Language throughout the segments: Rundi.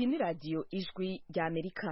iyi ni radiyo ijwi ry'amerika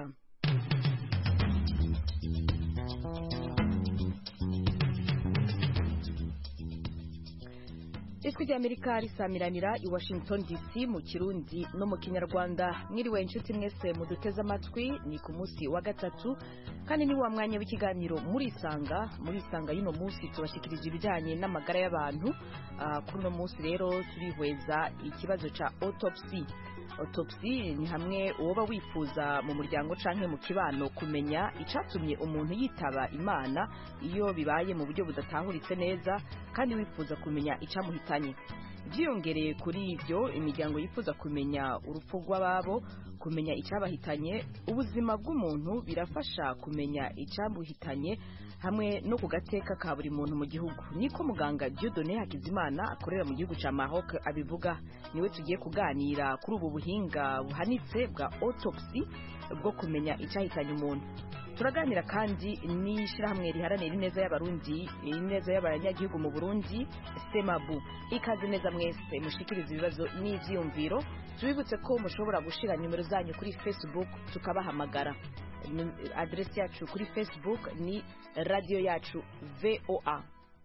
ijwi ry'amerika risamiranira i washington dc mu kirundi no mu kinyarwanda mwiriwe inshuti mwese muduteze amatwi ni ku munsi wa gatatu kandi ni wa mwanya w'ikiganiro murisanga murisanga y'uno munsi tubashikirije ibijyanye n'amagara y'abantu Ah, kuri uno munsi rero turihweza ikibazo ca autopsy autopsy ni hamwe uwoba wifuza mu muryango canke mu kibano kumenya icatumye umuntu yitaba imana iyo bibaye mu buryo budatahuritse neza kandi wifuza kumenya icamuhitanye byiyongereye kuri ibyo imiryango yifuza kumenya urupfu rw'ababo kumenya icyabahitanye ubuzima bw'umuntu birafasha kumenya icyamuhitanye hamwe no ku gateka ka buri muntu mu gihugu niko muganga Dieudonné Hakizimana akorera mu gihugu cya Maroc abivuga niwe tugiye kuganira kuri ubu buhinga buhanitse bwa autopsy bwo kumenya icyahitanye umuntu turaganira kandi n'ishyirahamwe riharanira ineza y'abarundi ineza y'abanyagihugu mu burundi semabu ikaze neza mwese mushikiriza ibibazo n'ivyiyumviro tubibutse ko mushobora gushira nimero zanyu kuri facebook tukabahamagara Nim- adresi yacu kuri facebook ni radio yacu voa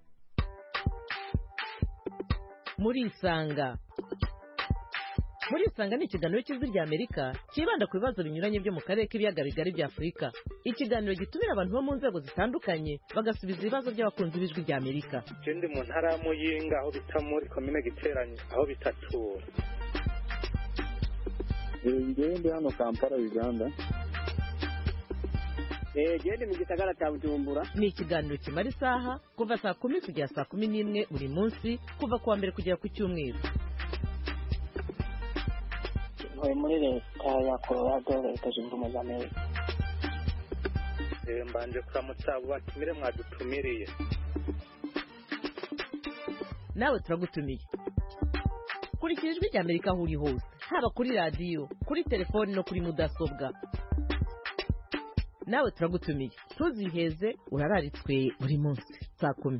murisanga murisanga ni ikiganiro cy'ijwi rya amerika cyibanda ku bibazo binyuranye byo mu karere k'ibiyaga bigari bya afurika ikiganiro gitumira abantu bo mu nzego zitandukanye bagasubiza ibibazo by'abakunzi b'ijwi rya amerika je ndi mu ntara ya muyinga aho bita muri komine giteranye aho bita tura ngewe ndi hano kampala uganda gende mu gisagara cya bujumbura ni ikiganiro kimara isaha kuva saa kumi kugera saa kumi n'imwe buri munsi kuva ku wa mbere kugera ku cyumweru ntuye muri leta ya colorado leta zunze ubumwe za amerika Eh, mbanje kuramutsa abo batumire mwadutumiriye nawe turagutumiye kurikira ijwi rya amerika aho uri hose haba kuri radiyo kuri telefoni no kuri mudasobwa nawe turagutumiye ntuziheze urararitswe buri munsi saa kumi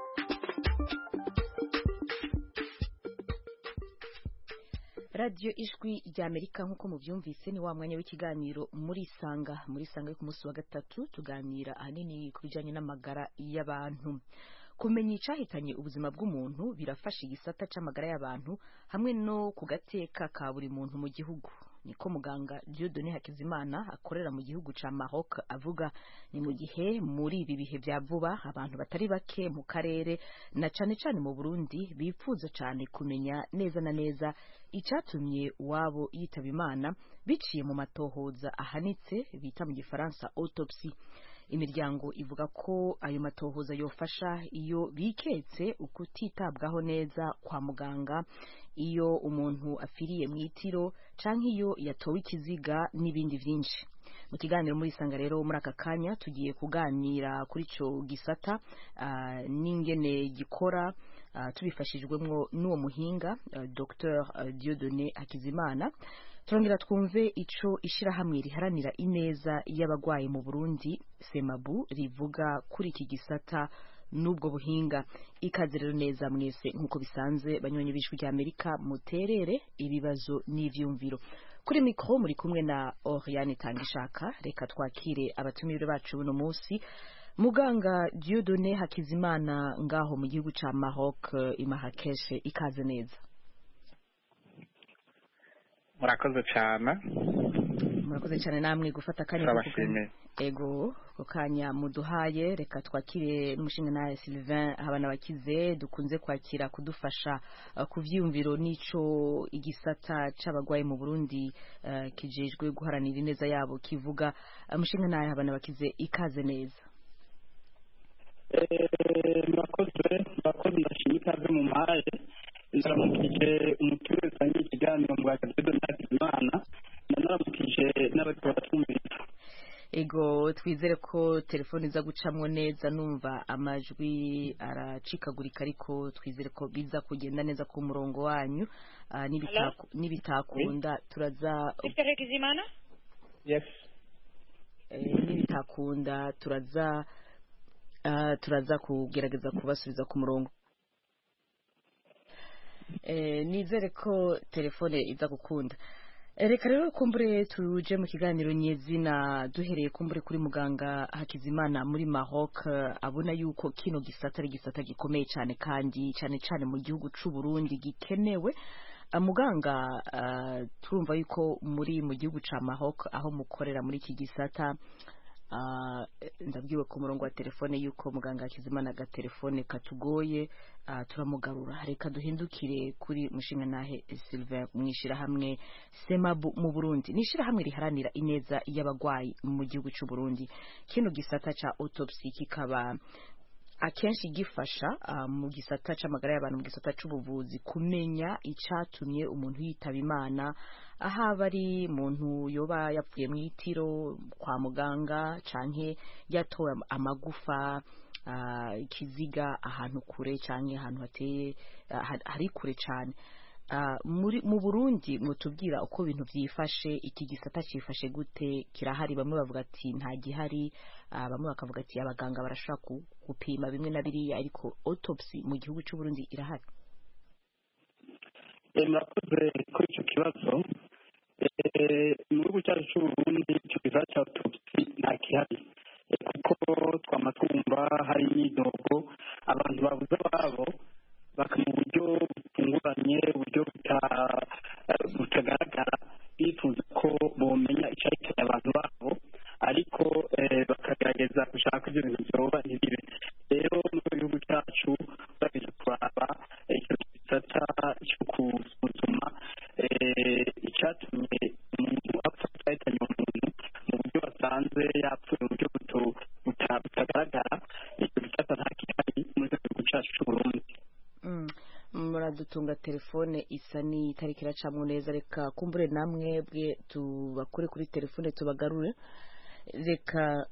radio ijwi rya amerika nk'uko mubyumvise ni wa mwanya w'ikiganiro murisanga murisanga yo ku munsi wa gatatu tuganira ahanini ku bijyanye n'amagara y'abantu kumenya icahitanye ubuzima bw'umuntu birafasha igisata c'amagara y'abantu hamwe no ku gateka ka buri muntu mu gihugu niko muganga Dieudonné Hakizimana akorera mu gihugu ca Maroc avuga ni mu gihe muri ibi bihe vya vuba abantu batari bake mu karere na cane cane mu Burundi bifuza cane kumenya neza na neza icatumye uwabo yitaba imana biciye mu matohoza ahanitse bita mu gifaransa autopsy imiryango ivuga ko ayo matohoza yofasha iyo biketse ukutitabwaho neza kwa muganga iyo umuntu afiriye mu itiro canke iyo yatowe ikiziga n'ibindi vyinshi mu kiganiro muri sanga rero muri aka kanya tugiye kuganira kuri ico gisata ah, n'ingene gikora ah, tubifashijwemwo n'uwo muhinga ah, Dr Dieudonné Hakizimana turongera twumve ico ishirahamwe riharanira ineza y'abagwayi mu Burundi Semabu rivuga kuri iki gisata n'ubwo buhinga ikaze rero neza mwese nk'uko bisanzwe banywanyi b'ijwi rya Amerika muterere ibibazo n'ivyumviro kuri mikro muri kumwe na Oriane Tangishaka reka twakire abatumire bacu buno munsi muganga Dieudonné Hakizimana ngaho mu gihugu ca Maroc i Marrakech ikaze neza murakoze cyane murakoze cyane namwe gufata akanya ko kuganira. turabashimiye ego ako kanya muduhaye reka twakire n'umushinga nawe Sylvain habana bakize dukunze kwakira kudufasha uh, ku vyiyumviro n'ico igisata c'abagwayi mu Burundi uh, kijejwe guharanira ineza yabo kivuga uh, mushinga nawe habana bakize ikaze neza murakoze murakoze ndashima ikaze mu mpaye ndaramukije umuturage usangiye ikiganiro mu bwa Dieudonné Hakizimana ndanaramukije n'abariko baratwumviriza ego twizere ko telefone iza gucamwo neza numva amajwi aracikagurika ariko twizere ko biza kugenda neza ku murongo wanyu Ah, nibitaku- nibitakunda turaza Mr. Hakizimana? yes eh, nibitakunda turaza ah, turaza kugerageza kubasubiza ku murongo Eh, nizere ko telefone iza gukunda reka rero kumbure tuje mu kiganiro nyezina duhereye kumbure kuri muganga hakizimana muri maroc abona yuko kino gisata ari gisata gikomeye cyane kandi cyane cyane mu gihugu c'u Burundi gikenewe Ah, muganga ah, turumva yuko muri mu gihugu ca maroc aho mukorera muri iki gisata Ah, ndabwiwe ku murongo wa telefone yuko muganga hakizimana agatelefone katugoye ah, turamugarura reka duhindukire kuri mushinga nahe Sylvain mwishirahamwe Semabu mu Burundi ni ishirahamwe riharanira ineza y'abagwayi mu gihugu c'u Burundi kino gisata ca autopsy kikaba akenshi gifasha ah, mu gisata c'amagara y'abantu mu gisata c'ubuvuzi kumenya icatumye umuntu yitaba imana ahaba ari muntu yoba yapfuye mu itiro kwa muganga canke yatowe amagufa ah, ikiziga ahantu kure canke ahantu hateye ah, ha- hari kure cane Ah, muri mu Burundi mutubwira uko ibintu vyifashe iki gisata cifashe gute kirahari bamwe bavuga ati nta gihari ah, bamwe bakavuga ati abaganga barashobora ku- gupima bimwe na biriya ariko autopsy mu gihugu c'u Burundi irahari Eh, murakoze kuri icyo kibazo Eh, mu gihugu cyacu cy'uburundi icyo kibazo cya autopsy nta gihari Eh, kuko twama twumva hari imyidogo abantu babuze ababo baka mu buryo butunguranye uburyo buta- eh, butagaragara bifuza ko bomenya icyahitanye abantu babo ariko eh, bakagerageza gushaka ibyo bintu byoba ntibibe rero mu gihugu cyacu babiza kuraba eh, icyo gisata cyo gusuzuma eh, icyatumye umuntu apfa cyahitanye umuntu mu buryo basanze yapfuye mu buryo buto- buta- butagaragara icyo gisata nta gihari muri icyo gihugu cyacu cy'uburundi Mm. muradutunga telefone isa n'itariki iracamwo neza reka kumbure namwe bwe tubakure kuri telefone tubagarure reka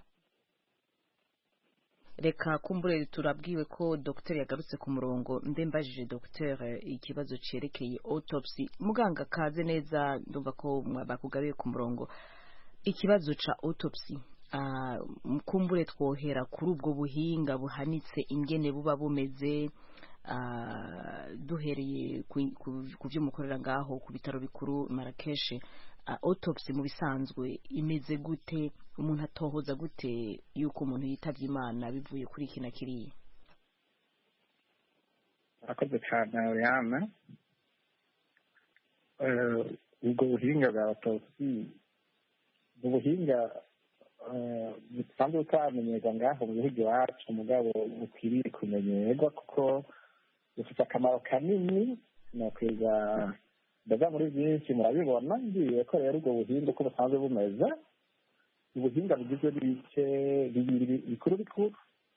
reka kumbure turabwiwe ko dogiteri yagarutse ku murongo mbe mbajije dogiteri ikibazo cerekeye autopsy muganga kaze neza ndumva ko mwa- bakugabiye ku murongo ikibazo ca autopsy ah, kumbure twohera kuri ubwo buhinga buhanitse ingene buba bumeze ah, duhereye ku- ku- ku byo mukorera ngaho ku bitaro bikuru Marrakesh ah, autopsy mu bisanzwe imeze gute umuntu atohoza gute yuko umuntu yitavye imana bivuye kuri iki na kiriya murakoze cyane Oriana Eh, ubwo buhinga bwa autopsy ni ubuhinga eh, busanzwe butamenyerwa ngaho mu gihugu iwacu mugabo bukwiriye kumenyerwa kuko bufite akamaro kanini nokwiga ndaza muri byinshi murabibona ngiye ko rero ubwo buhinga uko busanzwe bumeze ubuhinga bugizwe n'ibice bibiri bikuru bikuru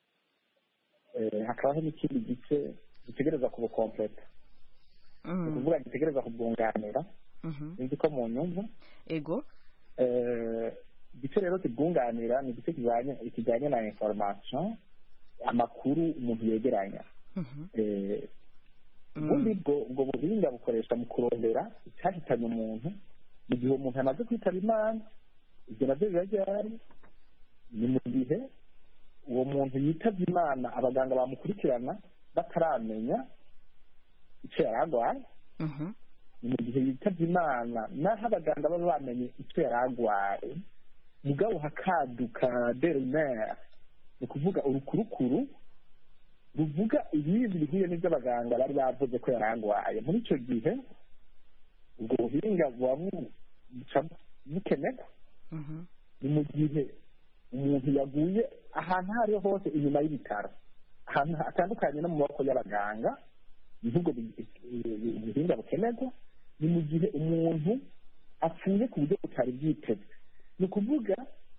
Eh, hakabaho n'ikindi gice gitegereza kubukompleta ni Mm, ukuvuga gitegereza kubwunganira mhm. sinzi ko mu nyumva ego Eh, igice rero kibwunganira ni igice kijanye kijanye na information amakuru umuntu yegeranya Mhm. Eh, Mm. ubundi bwo ubwo buhinga bukoreshwa mu kurondera icyahitanye umuntu mu gihe umuntu amaze kwitaba imana ibyo nabyo biba byari ni mu gihe uwo muntu yitavye imana abaganga bamukurikirana bataramenya icyo yari arwaye Mhm. ni mu gihe yitavye imana naho abaganga baba bamenye icyo yari arwaye mugabo hakaduka derimere ni ukuvuga urukurukuru ruvuga ibindi bihuye n'ibyo abaganga bari bavuze ko yari arwaye muri icyo gihe ubwo buhinga buba bu- buca bukenerwa Mhm. ni mu gihe umuntu yaguye ahantu aho ariho hose inyuma y'ibitaro ahantu hatandukanye no mu maboko y'abaganga niho ubwo bu- bu- buhinga bukenerwa ni mu gihe umuntu apfuye ku buryo butari bwitezwe ni ukuvuga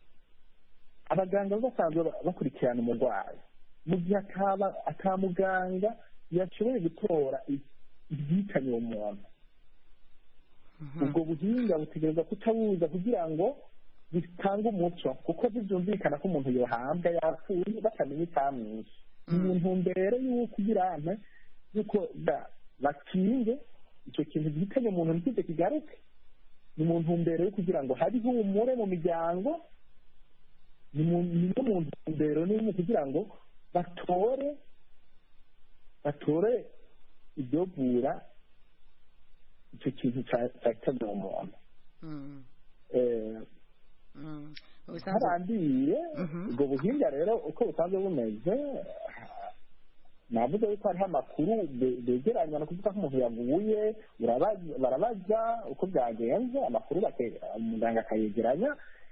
abaganga baba basanzwe ba- bakurikirana umurwayi mu gihe ataba atamuganga yashoboye gutora i- ibyitanye uwo muntu Mhm. ubwo buhinga butegereza kutabuza kugira ngo bitange umuco kuko ntibyumvikana ko umuntu yohambwa yapfuye batamenya icyamwishe ni mu ntumbero y'uko kugira ante y'uko ba- bakinge icyo kintu gihitanye umuntu ntikize kigaruke ni mu ntumbero yo kugira ngo habe ihumure mu miryango ni mu ni no mu ntumbero nini kugira ngo batore batore ibyovura icyo kintu cya- cyahitanye uwo muntu Mm. Eh, Mm. Mu bisanzwe harandiye Mhm. ubwo buhinga rero uko busanzwe bumeze navuze yuko hariho amakuru be- begeranya ni ukuvuga ko umuntu yaguye urabaza- barabaza uko byagenze amakuru bake- umuganga akayegeranya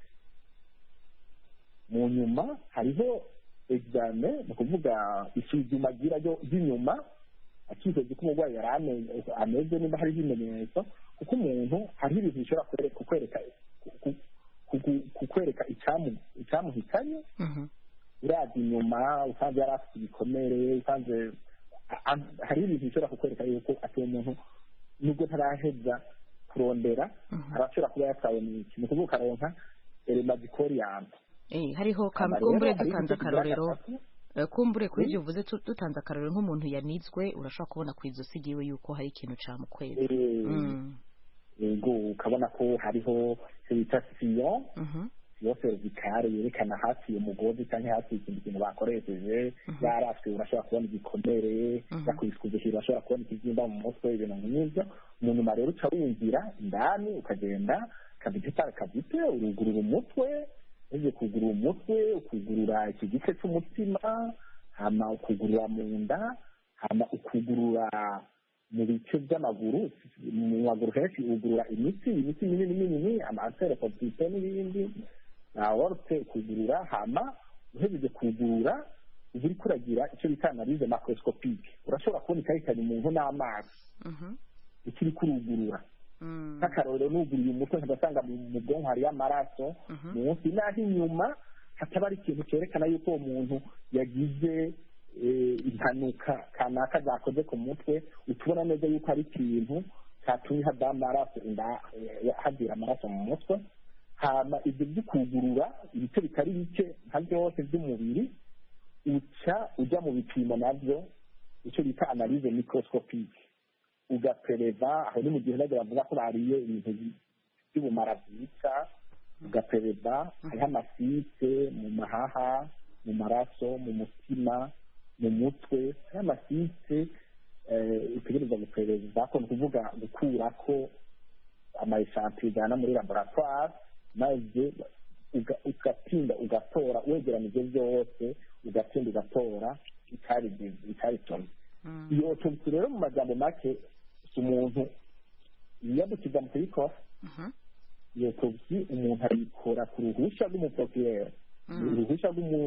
mu nyuma hariho egizame ni ukuvuga isuzuma agira ryo- ry'inyuma akizeza ko umurwayi yari ame- ameze niba hariho ibimenyetso kuko umuntu hariho ibintu bishobora kukwereka kukwereka ku- ku- kukwereka icyamu- icyamuhitanye Mhm. uraza inyuma usanze yari afite ibikomere usanze a- a- hariho ibintu bishobora kukwereka yuko ati uwo muntu nubwo ntaraheza kurondera Mhm. arashobora kuba yatawe mu iki ni ukuvuga ukaronka eremadikoriyani Eh, hariho kam- kumbure dutanze akarorero Eh, kumbure kuri ibyo uvuze tu- dutanze akarorero nk'umuntu yanizwe urashobora kubona ku izosi ryiwe yuko hari ikintu camukweza Mm. yego ukabona ko hariho icyo bita siyo Mhm. siyo serivikare yerekana hafi umugozi cyangwa hafi ikindi kintu bakoresheje Mhm. yarafwe urashobora kubona igikomere Mhm. yakubiswe hejuru urashobora kubona ikibyimba mu mutwe ibintu nk'ibyo mu nyuma rero uca winjira indani ukagenda kabite par kabite urugurura umutwe ugiye kugurura umutwe ukugurura iki gice cy'umutima hama ukugurura mu nda hama ukugurura mu bice by'amaguru mu maguru henshi ugurura imitsi imitsi minini minini amansere kopite n'ibindi na worute ukugurura hama uhejeje kugurura uba uriko uragira icyo bita analize macroscopique urashobora kubona ikarikanya umuntu n'amaso Mhm. ikiri kurugurura Mm. nk'akarorero nuguriye umutwe nkadasanga mu mu bwonko hariyo amaraso Mhm. munsi naho inyuma hataba ari ikintu cyerekana yuko uwo muntu yagize eh, impanuka kanaka zakoze ku mutwe utubona neza yuko ari ikintu cyatumye hada amaraso inda eh, hagira amaraso mu mutwe hama ibyo byo kugurura ibice bitari bike nka byose by'umubiri uca ujya mu bipimo nabyo icyo bita analize microscopique ugapereva aho ni mu gihe nabyo bavuga ko bariye ibintu by'ubumara bwica ugapereva hariho amasite mu mahaha mu maraso mu mutima mu mutwe hariho amasite eh, utegereza gupereva ko ni ukuvuga gukura ko amaeshanti ujyana muri laboratoire maze uga- ugatinda ugatora wegeranije byose ugatinda ugatora icyarigize icyaritumye Mm. iyo autopsy rero mu magambo make si umuntu yiyadukiza mu kuyikora Mhm. iyo autopsy umuntu ayikora ku ruhushya rw'umuprokirere Mm. uruhushya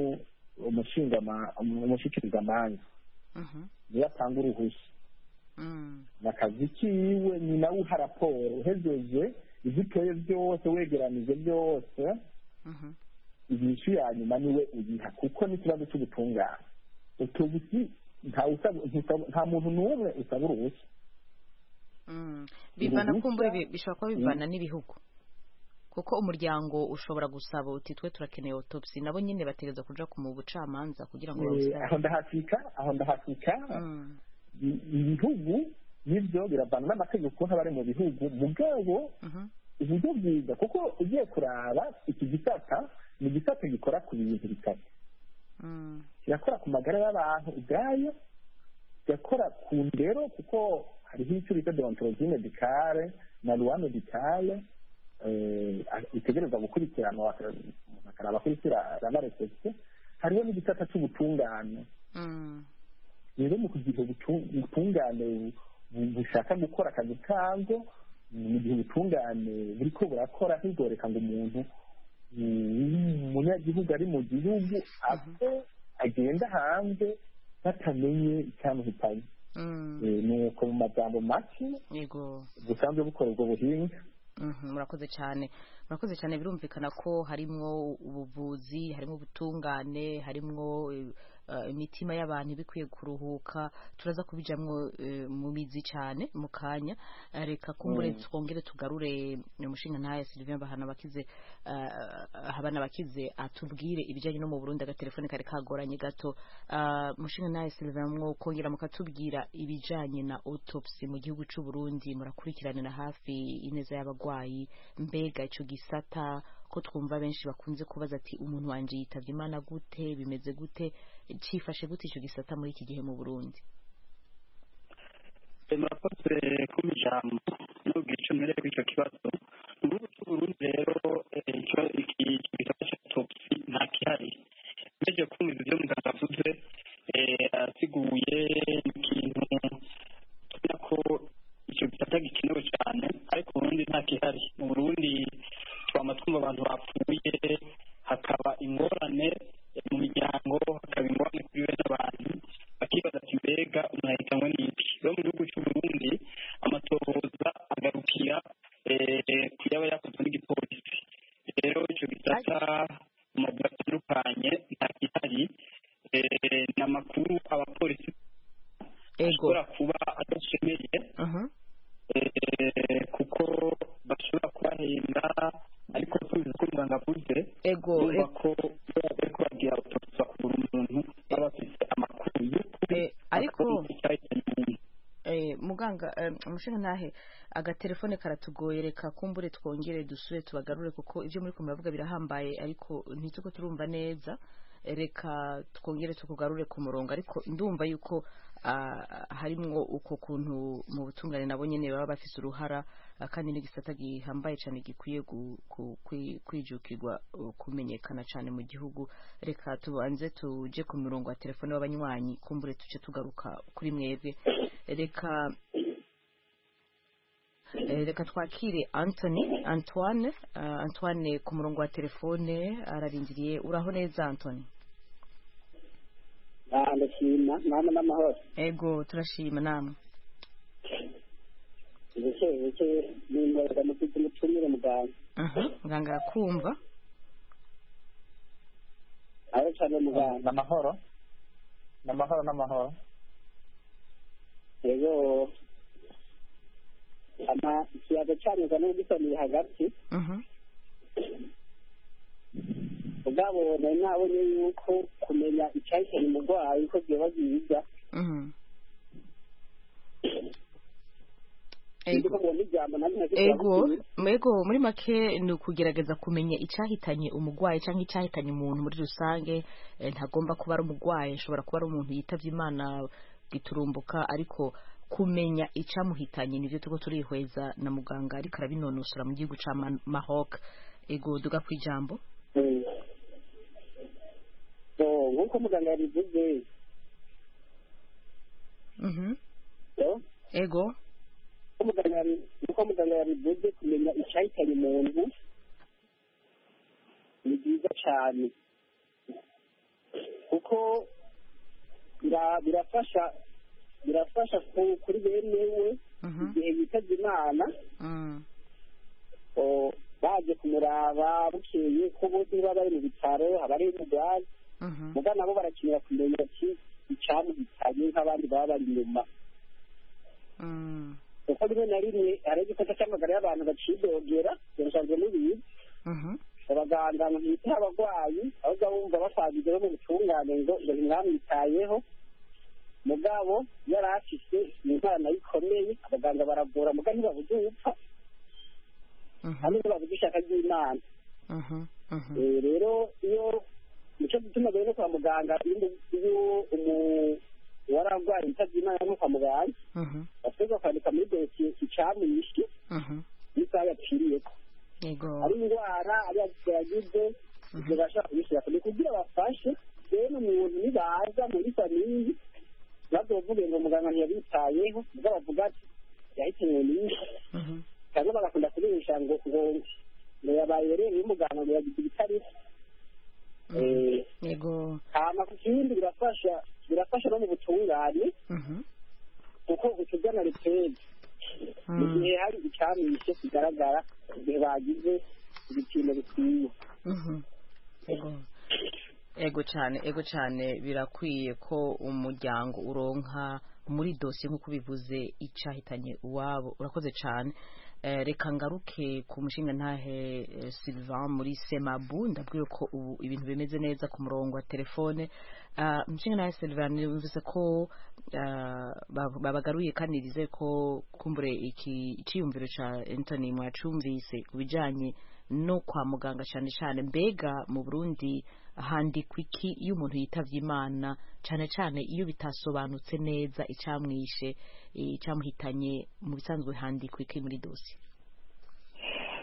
rw'umushikirizamanza Mhm. niyo atanga uruhushya Mm. ni akazi kiwe ni nawe uha raporo uhejeje ibyo utoye byose wegeranije byose Mhm. inyishu ya nyuma niwe uyiha kuko n'ikibazo cy'ubutungane autopsy nta usaba- ntusaba- nta muntu n'umwe usaba uruhushya Mm. bivana Uruhushya- kumbure bi- bishobora kuba bivana n'ibihugu kuko umuryango ushobora gusaba uti twe turakeneye autopsy nabo nyine bategereza kuja ku mu bucamanza kugira ngo Eh, bawusabe aho ndahasika aho ndahasika Mm. i- ibihugu nibyo biravana n'amategeko ukuntu aba ari mu bihugu mugabo Mhm. uburyo bwiza kuko ugiye kuraba iki gisata ni igisata gikora ku bintu bitatu Mm. kirakora ku magara y'abantu ubwayo kirakora ku ndero kuko hariho icyo bita deontologie medicale na loi medicale eh, itegereza gukurikiranwa baka- bakaraba ko iraba respecte hariho n'igisata cy'ubutungane Mm. rero mu kugira ubutu- ubutungane bu- bushaka gukora akazi kabwo mu gihe ubutungane buriko burakora ntibworeka ngo umuntu mm, umunyagihugu ari mu gihugu apfe agenda hanze batamenye icyamuhitanye Mm. Eh, nuko mu magambo make yego busanzwe bukora ubwo buhinga Mhm, murakoze cyane murakoze cyane birumvikana ko harimwo ubuvuzi harimwo ubutungane harimwo eh, eh, imitima y'abantu ibikwiye kuruhuka turaza kubijamwo eh, mu mizi cyane mu kanya Eh, reka kumbure Mm. twongere tugarure umushinga ntaye Sylvain bahana bakize eh, habana bakize atubwire ibijyanye no mu Burundi agatelefone kari kagoranye gato Ah, mushinga ntaye Sylvain mwo kongera mukatubwira ibijyanye na autopsy mu gihugu cy'u Burundi murakurikiranira hafi ineza y'abagwayi mbega ico gisata ko twumva benshi bakunze kubaza ati umuntu wanje yitavye imana gute bimeze gute cifashe gute ico gisata muri iki gihe mu Burundi murakoze kuba ijambo n'ubwo icyo mwereye kuri icyo kibazo ubu Burundi rero icyo iki gisata cya topsi nta gihari umeje kumva ibyo muganga avuze asiguye ikintu tubona ko icyo gisata gikenewe cyane ariko uburundi nta gihari mu burundi twama twumva abantu bapfuye hakaba ingorane mu miryango hakaba ingorane kuri bene abantu bakibaza ati mbega umuntu ahitanwe n'iki rero mu gihugu cy'uburundi amatohoza agarukira ku yaba yakozwe n'igipolisi rero icyo gisata mu mazu atandukanye nta gihari ni amakuru abapolisi ashobora kuba adashemeye kuko bashobora kubahenda ariko tuzi ko muganga avuze yumva ko bari kubabwira autopsi bakubura umuntu baba bafite amakuru y'ukuri ariko muganga umushinga ntahe agatelefone karatugoye reka kumbure twongere dusure tubagarure kuko ibyo muri kumuravuga birahambaye ariko ntituko turumva neza reka twongere tukugarure ku murongo ariko ndumva yuko harimwo uko kuntu mu butungane nabo nyine baba bafite uruhara kandi n'igisata gihambaye cyane gikwiye kwijukirwa kumenyekana cyane mu gihugu reka tubanze tujye ku mirongo ya telefone w'abanywanyi kumbure tuce tugaruka kuri mwebwe reka reka twakire Anthony Antoine Antoine ku murongo wa telefone ararindiriye uraho neza Anthony ndashima namwe n'amahoro ego turashima namwe buke buke nimwereka mufite umutumire muganga muganga arakumva aho cyane muganga n'amahoro n'amahoro n'amahoro rero ama ikiyaga cyanyuza n'ugisaniye hagati ubwabo nari nabonye yuko kumenya icyahitanye umurwayi ko byoba byiza ego ego muri make ni ukugerageza kumenya icyahitanye umurwayi cyangwa icyahitanye umuntu muri rusange ntagomba kuba ari umurwayi ashobora kuba ari umuntu yitabye imana giturumbuka ariko kumenya icyamuhitanye nibyo turiko turihweza na muganga ariko arabinonosora mu gihugu cya mahok ego duga ku ijambo nk'uko muganga yabivuze ego nk'uko muganga yabivuze kumenya icyahitanye umuntu ni byiza cyane kuko birafasha birafasha kuri bene we igihe yitabye imana baje kumuraba bukeye ko bose baba bari mu bitaro haba ari umurwayi muga nabo barakenera kumenya ati icyamuhitanye nk'abandi baba bari inyuma kuko rimwe na rimwe hari igikosa cy'amagara y'abantu bacidogera birasanzwe mubizi abaganga ntibitaho abarwayi ahubwo bumva bakwagije bo mu butungane ngo ngo ntimwamwitayeho mugabo yari afite indwara ikomeye abaganga baravura muga ntibabuze upfa hamwe ntibabuze ishaka ry'imana rero iyo nicyo gituma rero kwa muganga iyo uwari arwaye yitabye imana no kwa muganga bategwa kwandika muri dosiye icyamwishe n'isaha yapfiriyeko ari indwara ari yagize ibyo bashobora kubishyira kure kugira bafashe rero umuntu nibaza muri famiyi bazovuge ngo muganga ntiyabitayeho ubwo bavuga ati yahitanywe n'inka cyangwa bagakunda kubesha ngo ngo ngo yabaye rero y'umuganga ngo yagize ibitari yego hama ku kindi birafasha birafasha no mu butungane kuko utugana ripedi mu gihe hari icyamishe kigaragara igihe bagize ibipimo bikwiye yego ego cyane ego cyane birakwiye ko umuryango uronka muri dosiye nk'uko bivuze icyahitanye uwabo urakoze cyane reka ngaruke ku mushinga ntahe Sylvain muri semabu ndabwiye ko ubu ibintu bimeze neza ku murongo wa telefone umushinga ntahe Sylvain bivuze ko babagaruye kandi rize ko kumbure iki icyiyumviro cya Anthony mwacumvise ku bijyanye no kwa muganga cyane cyane mbega mu Burundi handikwa iki iyo umuntu yitavye imana cyane cyane iyo bitasobanutse neza icyamwishe icyamuhitanye mu bisanzwe handikwa iki muri dosi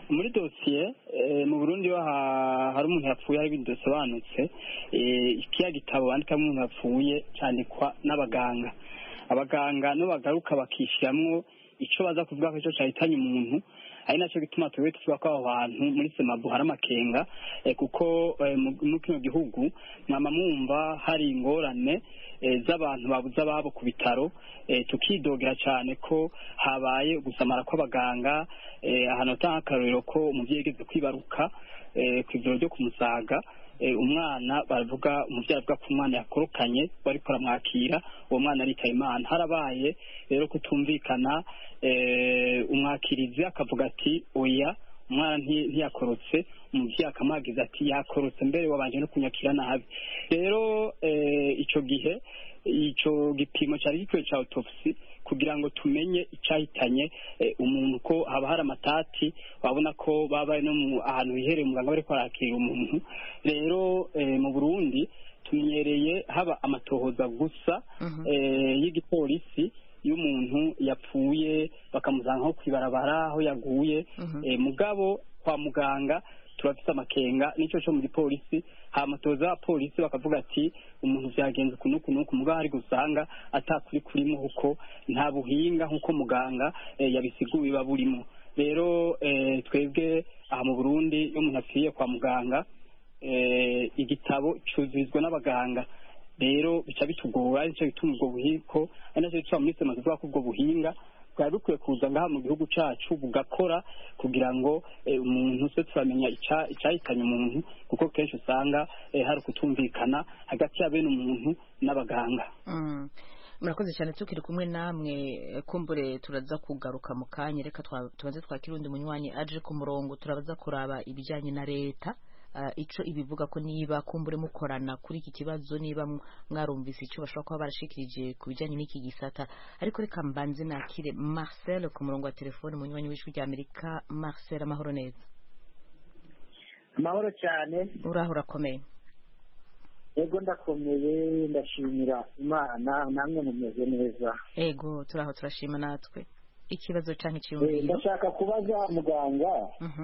muri dosiye mu burundi iyo hari umuntu yapfuye hari ibintu bidasobanutse kiriya gitabo bandikamo umuntu yapfuye cyandikwa n'abaganga abaganga nibo bagaruka bakishyiramo icyo baza kuvuga ko icyo cyahitanye umuntu ari nacyo gituma tuba tuvuga ko aho hantu muri semabu hari amakenga kuko muri kino gihugu mwama mwumva hari ingorane z'abantu babuze ababo ku bitaro tukidogera cyane ko habaye gusamara kw'abaganga ahantu hatanga akarorero ko umubyeyi yigeze kwibaruka ku ivuriro ryo kumusaga umwana baravuga umubyeyi avuga ko umwana yakorokanye bari kuramwakira uwo mwana aritaye imana harabaye rero kutumvikana umwakirizi akavuga ati oya umwana ntiyakorotse umubyeyi akamuhagiza ati yakorotse mbere wabanje no kunyakira nabi rero icyo gihe icyo gipimo cyari gikwiye cya autopsy kugira ngo tumenye icyahitanye umuntu ko haba hari amatati wabona ko baba bari no ahantu hihereye umuganga bari kwarakira umuntu rero mu burundi tumenyereye haba amatohoza gusa y'igipolisi y'umuntu yapfuye bakamuzana nko ku ibarabara aho yaguye mugabo kwa muganga turafite amakenga nicyo cyo mu gipolisi hamatoza abapolisi bakavuga ati umuntu byagenze uku n'uku n'uku mugabo hari gusanga atakuri kurimo kuko nta buhinga nk'uko muganga yabisiguye biba burimo rero twebwe aha mu burundi iyo umuntu apfiriye kwa muganga igitabo cyuzurizwa n'abaganga rero bica bitugora nicyo bituma ubwo buhiko ari nacyo gituma muri sema tuvuga ko ubwo buhinga bwari bukwiye kuza ngaha mu gihugu cyacu bugakora kugira ngo umuntu se turamenya icyahitanye umuntu kuko kenshi usanga hari ukutumvikana hagati ya bene umuntu n'abaganga murakoze cyane tukiri kumwe namwe kumbure turaza kugaruka mu kanya reka tubanze twakira undi munywanyi aje ku murongo turabaza kuraba ibijyanye na leta icyo ibivuga ko niba kumbure mukorana kuri iki kibazo niba mwarumvise icyo bashobora kuba barashikirije ku bijyanye n'iki gisata ariko reka mbanze nakire marcel ku murongo wa telefone munywanyi w'ijwi rya amerika marcel amahoro neza amahoro cyane uraho urakomeye yego ndakomeye ndashimira imana namwe mumeze neza yego turaho turashima natwe ikibazo cyangwa icyiyumviro ndashaka kubaza muganga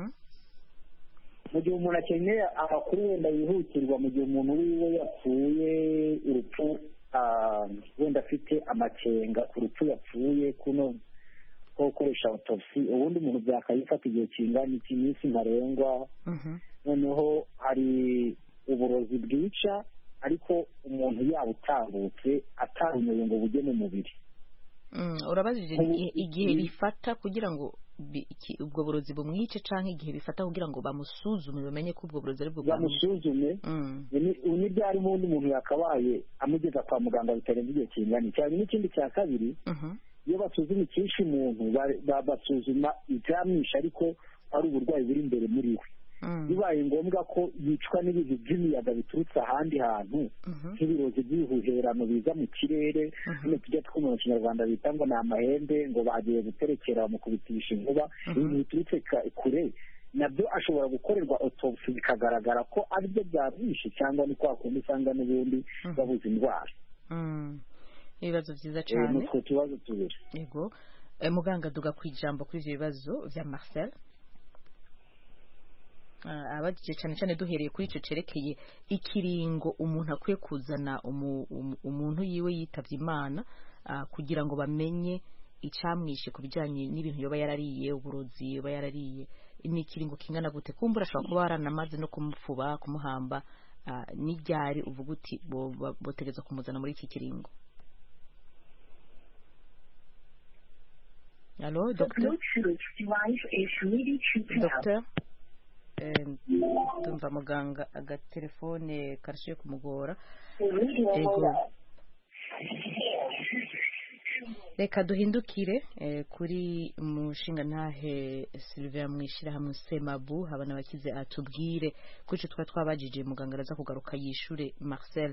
mu gihe umuntu akeneye amakuru wenda yihutirwa mu gihe umuntu wiwe yapfuye urupfu wenda afite amakenga ku rupfu yapfuye kuno ko gukoresha autopsy ubundi umuntu byakayifata igihe kingana iki minsi ntarengwa noneho hari uburozi bwica ariko umuntu yaba utambutse atarumeye ngo bujye mu mubiri urabajije igihe bifata kugira ngo ubwo burozi bumwice cyangwa igihe bifata kugira ngo bamusuzume bamenye ko ubwo burozi ari bwo bamusuzume ni byari ubundi muntu yakabaye amugeza kwa muganga bitarenze igihe kingana cyane n'ikindi cya kabiri iyo basuzuma icyishe umuntu basuzuma ibyamwishe ariko ari uburwayi buri imbere muri we bibaye ngombwa ko yicwa n'ibintu by'imiyaga biturutse ahandi hantu nk'ibirozi by'ibihuherano biza mu kirere hano tujya twumva mu kinyarwanda bita ngo ni amahembe ngo bagiye guterekera bamukubitisha inkuba ibintu biturutse kure nabyo ashobora gukorerwa autopsy bikagaragara ko aribyo byamwishe cyangwa ni kwa kundi usanga n'ubundi babuze indwara ibibazo byiza cyane utwo tubazo tubiri yego muganga duga ku ijambo kuri ibyo bibazo bya marcel abagije cyane cyane duhereye kuri icyo cyerekeye ikiringo umuntu akwiye kuzana umuntu yiwe yitabye imana kugira ngo bamenye icyamwishe ku bijyanye n'ibintu yoba yarariye uburozi yoba yarariye ni ikiringo kingana gute kumbura ashobora kuba waranamaze no kumufuba kumuhamba n'iryari uvuga uti botegeza kumuzana muri iki kiringo alo dogiteri ndumva muganga agatelefone karashiye kumugora reka duhindukire kuri mushinga ntahe silver mu ishyirahamwe semabu habana abakize atubwire kuri icyo twaba twabajije muganga araza kugaruka yishure marcel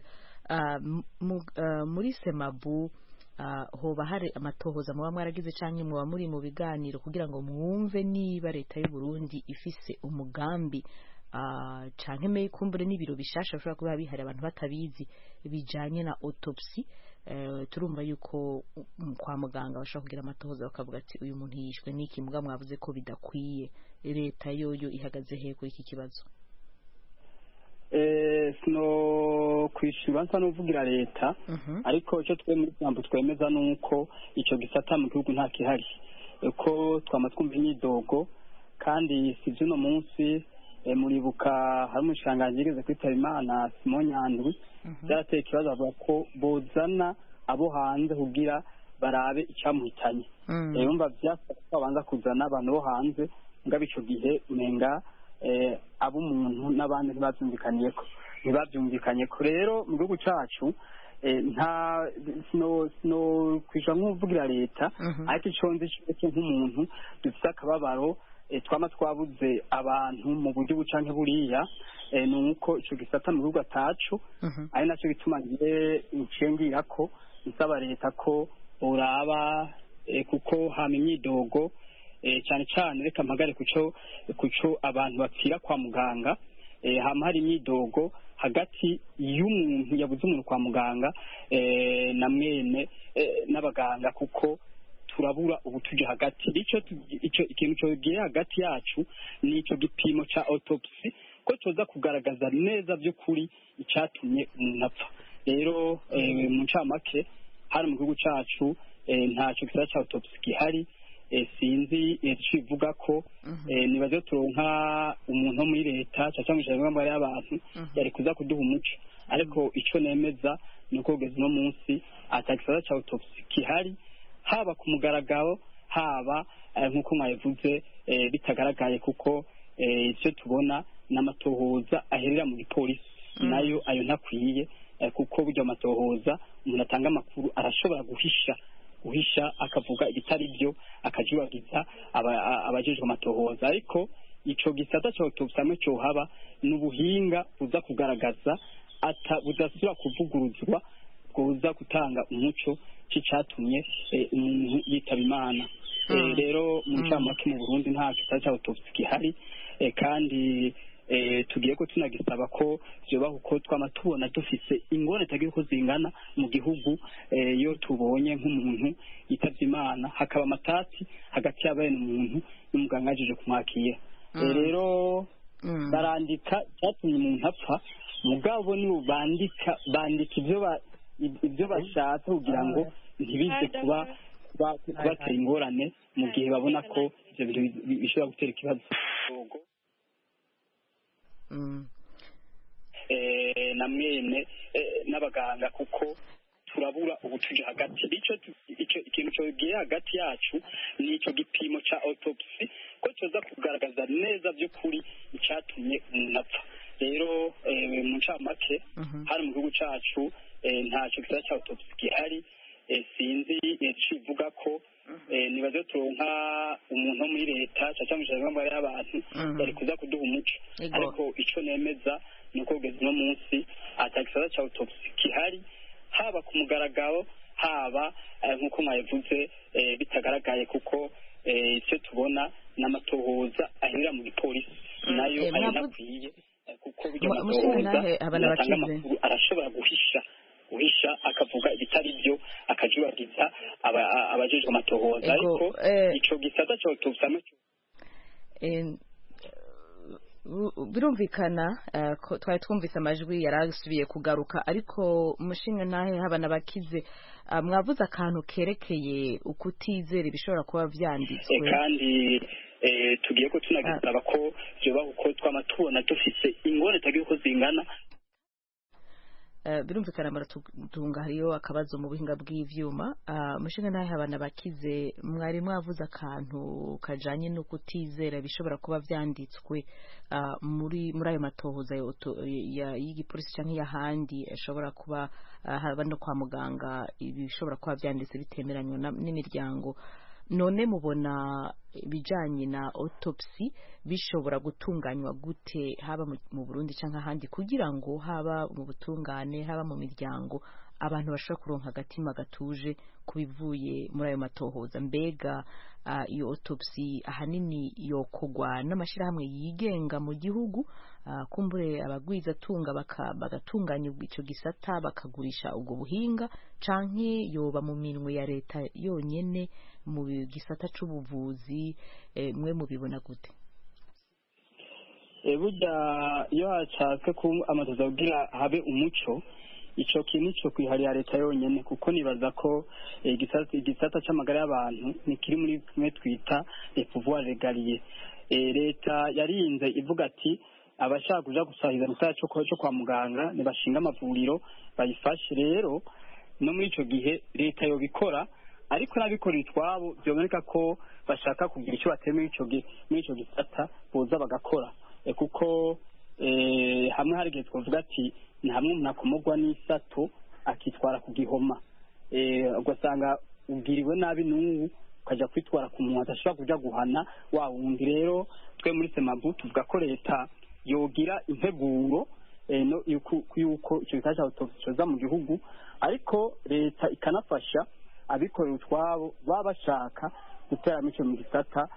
muri semabu hoba hari amatohoza muba mwaragize cyangwa muba muri mu biganiro kugira ngo mwumve niba leta y'u Burundi ifise umugambi cyangwa kumbure n'ibiro bishasha bishobora kuba bihari abantu batabizi bijyanye na autopsy turumva yuko kwa muganga bashobora kugira amatohoza bakavuga ati uyu muntu yishwe n'iki mbwa mwavuze ko bidakwiye leta yoyo ihagaze he kuri iki kibazo sino kwishyura nsa n'uvugira leta ariko icyo twe muri jambo twemeza ni uko icyo gisata mu gihugu nta kihari ko twama twumva imyidogo kandi si by'uno munsi muribuka hari umushanganji yigeze kwitaba imana simo nyandwi byarateye ikibazo bavuga ko bozana abo hanze kugira barabe icyamuhitanye yumva byasaba ko babanza kuzana abantu bo hanze ngabo icyo gihe umenga ab'umuntu n'abandi ntibabyumvikaniye ko ntibabyumvikanye ko rero mu gihugu cyacu nta sino kwishyura nk'uvugira leta ariko icyo nzi cyo nk'umuntu dufite akababaro twaba twabuze abantu mu buryo buca buriya ni uko icyo gisata mu gihugu atacu ari nacyo gituma ngiye ngira ko nsaba leta ko uraba kuko hama imyidogo cyane cyane reka mpagare ku cyo abantu bapfira kwa muganga hama hari imyidogo hagati y'umuntu yabuze umuntu kwa muganga na mwene n'abaganga kuko turabura ubu tujya hagati icyo ikintu cyogiye hagati yacu ni icyo gipimo cya autopsy ko tuza kugaragaza neza by'ukuri icyatumye umuntu apfa rero mu ncamake hano mu gihugu cyacu ntacyo gisaba cya autopsy gihari sinzi ivuga ko nibaze turonka umuntu wo muri leta cyangwa ijana n'amabare y'abantu yari kuza kuduha umuco ariko icyo nemeza ni uko kugeza uno munsi atagisaba cya autopsy gihari haba ku mugaragaro haba nk'uko mwabivuze bitagaragaye kuko icyo tubona ni amatohoza aherera mu gipolisi nayo ayo ntakwiye kuko burya amatohoza umuntu atanga amakuru arashobora guhisha guhisha akavuga ibitari byo akajibagiza abajejwe amatohoza ariko icyo gisata cya autopsy hamwe cyohaba ni ubuhinga buza kugaragaza budasubira kuvuguruzwa bwoza gutanga umuco cy'icyatumye umuntu yitaba imana rero mu ncamake mu burundi nta gisata cya autopsy gihari kandi tugiye ko tunagisaba ko byoba kuko twama tubona dufise ingorane tagira uko zingana mu gihugu iyo tubonye nk'umuntu yitabye imana hakaba amatati hagati y'abene umuntu n'umuganga yajeje kumwakira rero barandika icyatumye umuntu apfa mugabo nibo bandika bandika ibyo ibyo bashatse kugira ngo ntibize kuba kubatera ingorane mu gihe babona ko ibyo bintu bishobora gutera ikibazo na mwene n'abaganga kuko turabura ubu tuje hagati icyo ikintu cyogiye hagati yacu ni icyo gipimo cya autopsy ko tuza kugaragaza neza by'ukuri icyatumye umuntu apfa rero mu ncamake hano mu gihugu cyacu ntacyo gisaba cya autopsy gihari sinzi ivuga ko nibaze turonka umuntu wo muri leta cyangwa ijana n'amabare y'abantu yari kuza kuduha umuco ariko icyo nemeza ni uko kugeza uno munsi atagisata cya autopsy gihari haba ku mugaragaro haba nk'uko mwabivuze bitagaragaye kuko icyo tubona ni amatohoza aherera mu gipolisi nayo ayo ntakwiye kuko burya amatohoza atanga amakuru arashobora guhisha guhisha akavuga ibitari byo akajibagiza abajejwe amatohoza ariko ico gisata cyo tubusamo birumvikana twari twumvise amajwi yari asubiye kugaruka ariko umushinga ntahe haba n'abakize mwavuze akantu kerekeye ukutizera ibishobora kuba byanditswe kandi tugiye ko tunagisaba ko byoba uko twama tubona dufise ingorane tagira uko zingana birumvikana muratunga hariyo akabazo mu buhinga bw'ivyuma umushinga ntahe abana bakize mwari mwavuze akantu kajanye no kutizera bishobora kuba vyanditswe muri muri ayo matohoza y'igipolisi canke y'ahandi ashobora kuba haba no kwa muganga ibishobora kuba vyanditse bitemeranywa n'imiryango none mubona ibijanye na autopsy bishobora gutunganywa gute haba mu Burundi canke ahandi kugira ngo haba mu butungane haba mu miryango abantu bashobora kuronka agatima gatuje kubivuye muri ayo matohoza mbega iyo autopsy ahanini yokogwa n'amashirahamwe yigenga mu gihugu kumbure abagwizatunga bagatunganya icyo gisata bakagurisha ubwo buhinga canke yoba mu minwe ya leta yonyene mu gisata c'ubuvuzi mwe mubibona gute burya iyo hashatse ko amatoza kugira habe umuco icyo kintu cyo kwiharira leta yonyine kuko nibaza ko igisata cy'amagara y'abantu ntikiri muri kimwe twita pouvoir regaliye leta yarinze ivuga ati abashaka kuja gusahiriza mu cyo kwa muganga ntibashinga amavuriro bayifashe rero no muri icyo gihe leta yobikora ariko n'abikorera itwabo byaboneka ko bashaka kugira icyo bateye muri icyo gisata boza bagakora kuko hamwe hari igihe twavuga ati ni hamwe umuntu akomogwa n'isato akitwara ku gihoma ugasanga ubwiriwe nabi n'ubu ukajya kwitwara ku muntu adashobora kujya guhana wa wundi rero twe muri semabu tuvuga ko leta yogira integuro y'uko icyo gikorwa cya cyoza mu gihugu ariko leta ikanafasha abikorera utwabo baba bashaka guteramo icyo mu gisata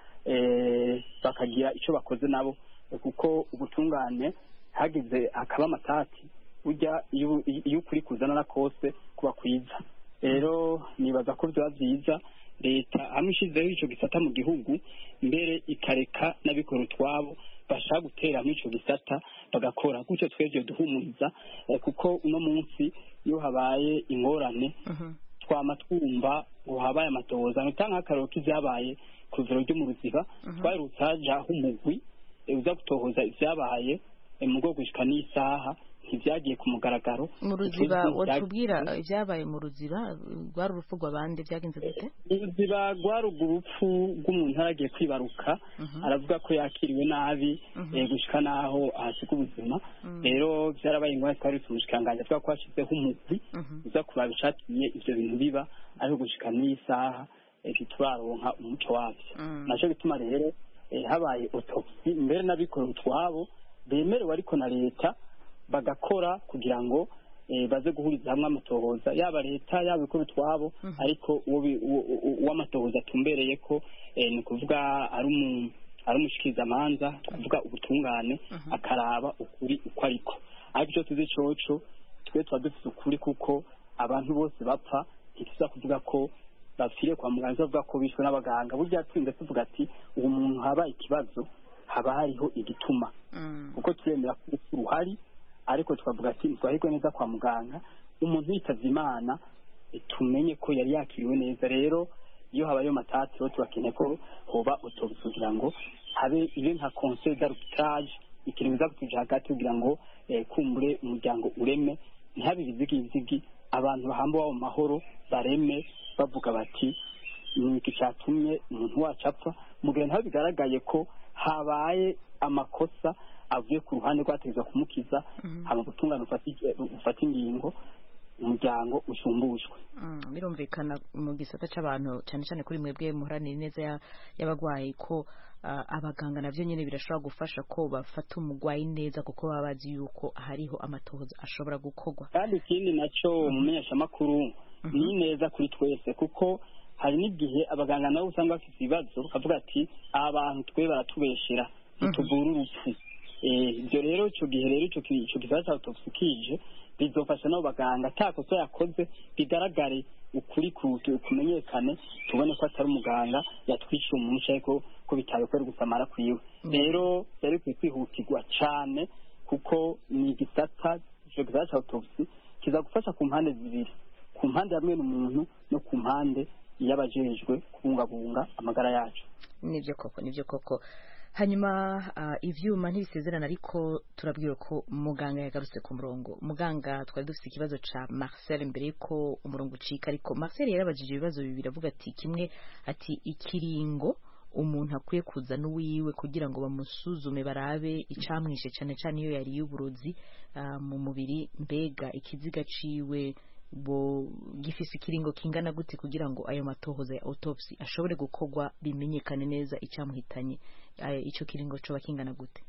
bakagira icyo bakoze nabo kuko ubutungane hagize hakaba amatati ujya iyo ukuri kuzana na kose kuba kwiza rero nibaza ko byaba byiza leta hamwe ishyizeho icyo gisata mu gihugu mbere ikareka n'abikora utwabo bashaka guteramo icyo gisata bagakora gutyo twebwe duhumuriza kuko uno munsi iyo habaye ingorane twama twumva ngo habaye amatohoza ntitanga nk'akararo k'ibyabaye ku ivuriro ryo mu ruziba twarutse hajaho umugwi uza gutohoza ibyabaye mu rwego gushika n'isaha ntibyagiye ku mugaragaro mu ruziba watubwira ibyabaye mu ruziba rwari urupfu rw'abandi byagenze gute mu ruziba rwari urupfu rw'umuntu yaragiye kwibaruka aravuga ko yakiriwe nabi gushika n'aho ahasiga ubuzima rero byarabaye ingwara twari tumushikiranganji avuga ko hashyizeho umugwi uza kuraba icyatumye ibyo bintu biba ariko gushika n'isaha ntituraronka umuco wabyo nacyo bituma rero habaye otopsi mbere n'abikorera utwabo bemerewe ariko na leta bagakora kugira ngo baze guhuriza hamwe amatohoza yaba leta yaba ikora utwabo ariko uw'amatohoza atumbereye ko ni ukuvuga ari umushikirizamanza tukuvuga ubutungane akaraba ukuri uko ariko ariko icyo tuzi coco twe tuba dufite ukuri kuko abantu bose bapfa ntituza kuvuga ko bapfiriye kwa muganga bavuga ko bishwe n'abaganga burya twinze tuvuga ati uwo muntu habaye ikibazo haba hariho igituma kuko turemera ko urupfu ruhari ariko tukavuga ati ntitwahirwe neza kwa muganga umuntu yitavye imana tumenye ko yari yakiriwe neza rero iyo habayeho matati rero turakeneye ko hoba autobus kugira ngo habe ibe nka conseil d'arbitrage ikintu biza kutuja hagati kugira ngo kumbure umuryango ureme ntihabe ibizigizigi abantu bahamba wabo mahoro bareme bavuga bati ni iki cyatumye umuntu wacu apfa mu gihe ntaho bigaragaye ko habaye amakosa avuye ku ruhande rwategeza kumukiza hama gutungana ufata ingingo umuryango usumbushwe birumvikana mu gisata cy'abantu cyane cyane kuri mwebwe muharanira neza y'abarwayi ko abaganga nabyo nyine birashobora gufasha ko bafata umurwayi neza kuko baba bazi yuko hariho amatohoza ashobora gukorwa kandi ikindi nacyo umumenyeshamakuru ni neza kuri twese kuko hari n'igihe abaganga nabo usanga bafite ibibazo bakavuga ati aba bantu twe baratubeshera ntituvura urupfu ibyo rero icyo gihe rero icyo kibazo cya autopsy kije bizofasha n'abo baganga ata kosa yakoze bigaragare ukuri kumenyekane tubone ko atari umuganga yatwishyuye umuntu ariko ko bitaye ko ari gusamara kwiwe rero byari bikwiye kwihutirwa cyane kuko ni igisata icyo gisata cya autopsy kiza gufasha ku mpande zibiri ku mpande hamwe n'umuntu no ku mpande y'abajejwe kubungabunga amagara yacu nibyo koko nibyo koko hanyuma ibyuma ntibisezerana ariko turabwira ko muganga yagarutse ku murongo muganga twari dufite ikibazo cya marcel mbere y'uko umurongo ucika ariko marcel yarabajije ibibazo bibiri avuga ati kimwe ati ikiringo umuntu akwiye kuza n'uwiwe kugira ngo bamusuzume barabe icamwishe cyane cyane iyo yariye uburozi mu mubiri mbega ikiziga ciwe bo gifise ikiringo kingana gute kugira ngo ayo matohoza ya autopsy ashobore gukorwa bimenyekane neza icyamuhitanye icyo kiringo coba kingana gute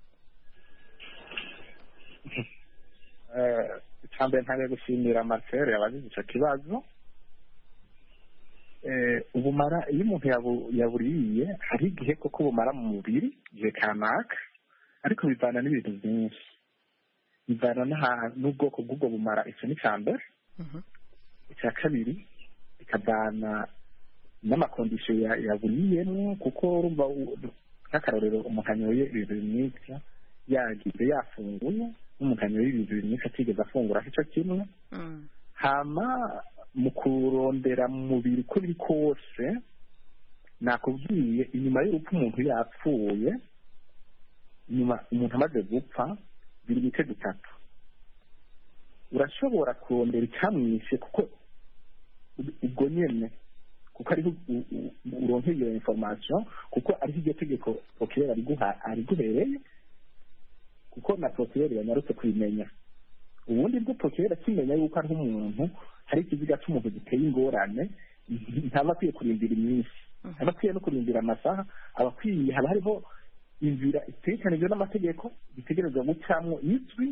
icambere ntabwo gushimira marcel yabagize icyo kibazo ubumara iyo umuntu yaburiye hari igihe koko bumara mu mubiri igihe kanaka ariko bivana n'ibintu byinshi bivana n'ubwoko bw'ubwo bumara icyo ni icya mbere icya kabiri bikavana n'amakondisiyo yaburiyemo kuko urumva nk'akarorero umuntu anyoye ibintu bimwica yagize yafunguye n'umuntu anyoye ibintu bimwica atigeze afungura icyo kimwe hama mu kurondera mu mubiri uko biri kose nakubwiye inyuma y'urupfu umuntu yapfuye inyuma umuntu amaze gupfa biri ibice bitatu urashobora kurondera icyamwishe kuko ubwo nyine kuko ariho uronka iyo information kuko ariho iryo tegeko prokirere ariguhereye kuko na prokirere yanyarutse kubimenya ubundi bwo prokirere akimenya yuko ariho umuntu hari ikiziga cy'umuntu giteye ingorane ntaba akwiye kurindira iminsi aba akwiye no kurindira amasaha aba akwiye haba hariho inzira itekanijwe n'amategeko bitegerezwa gucamo izwi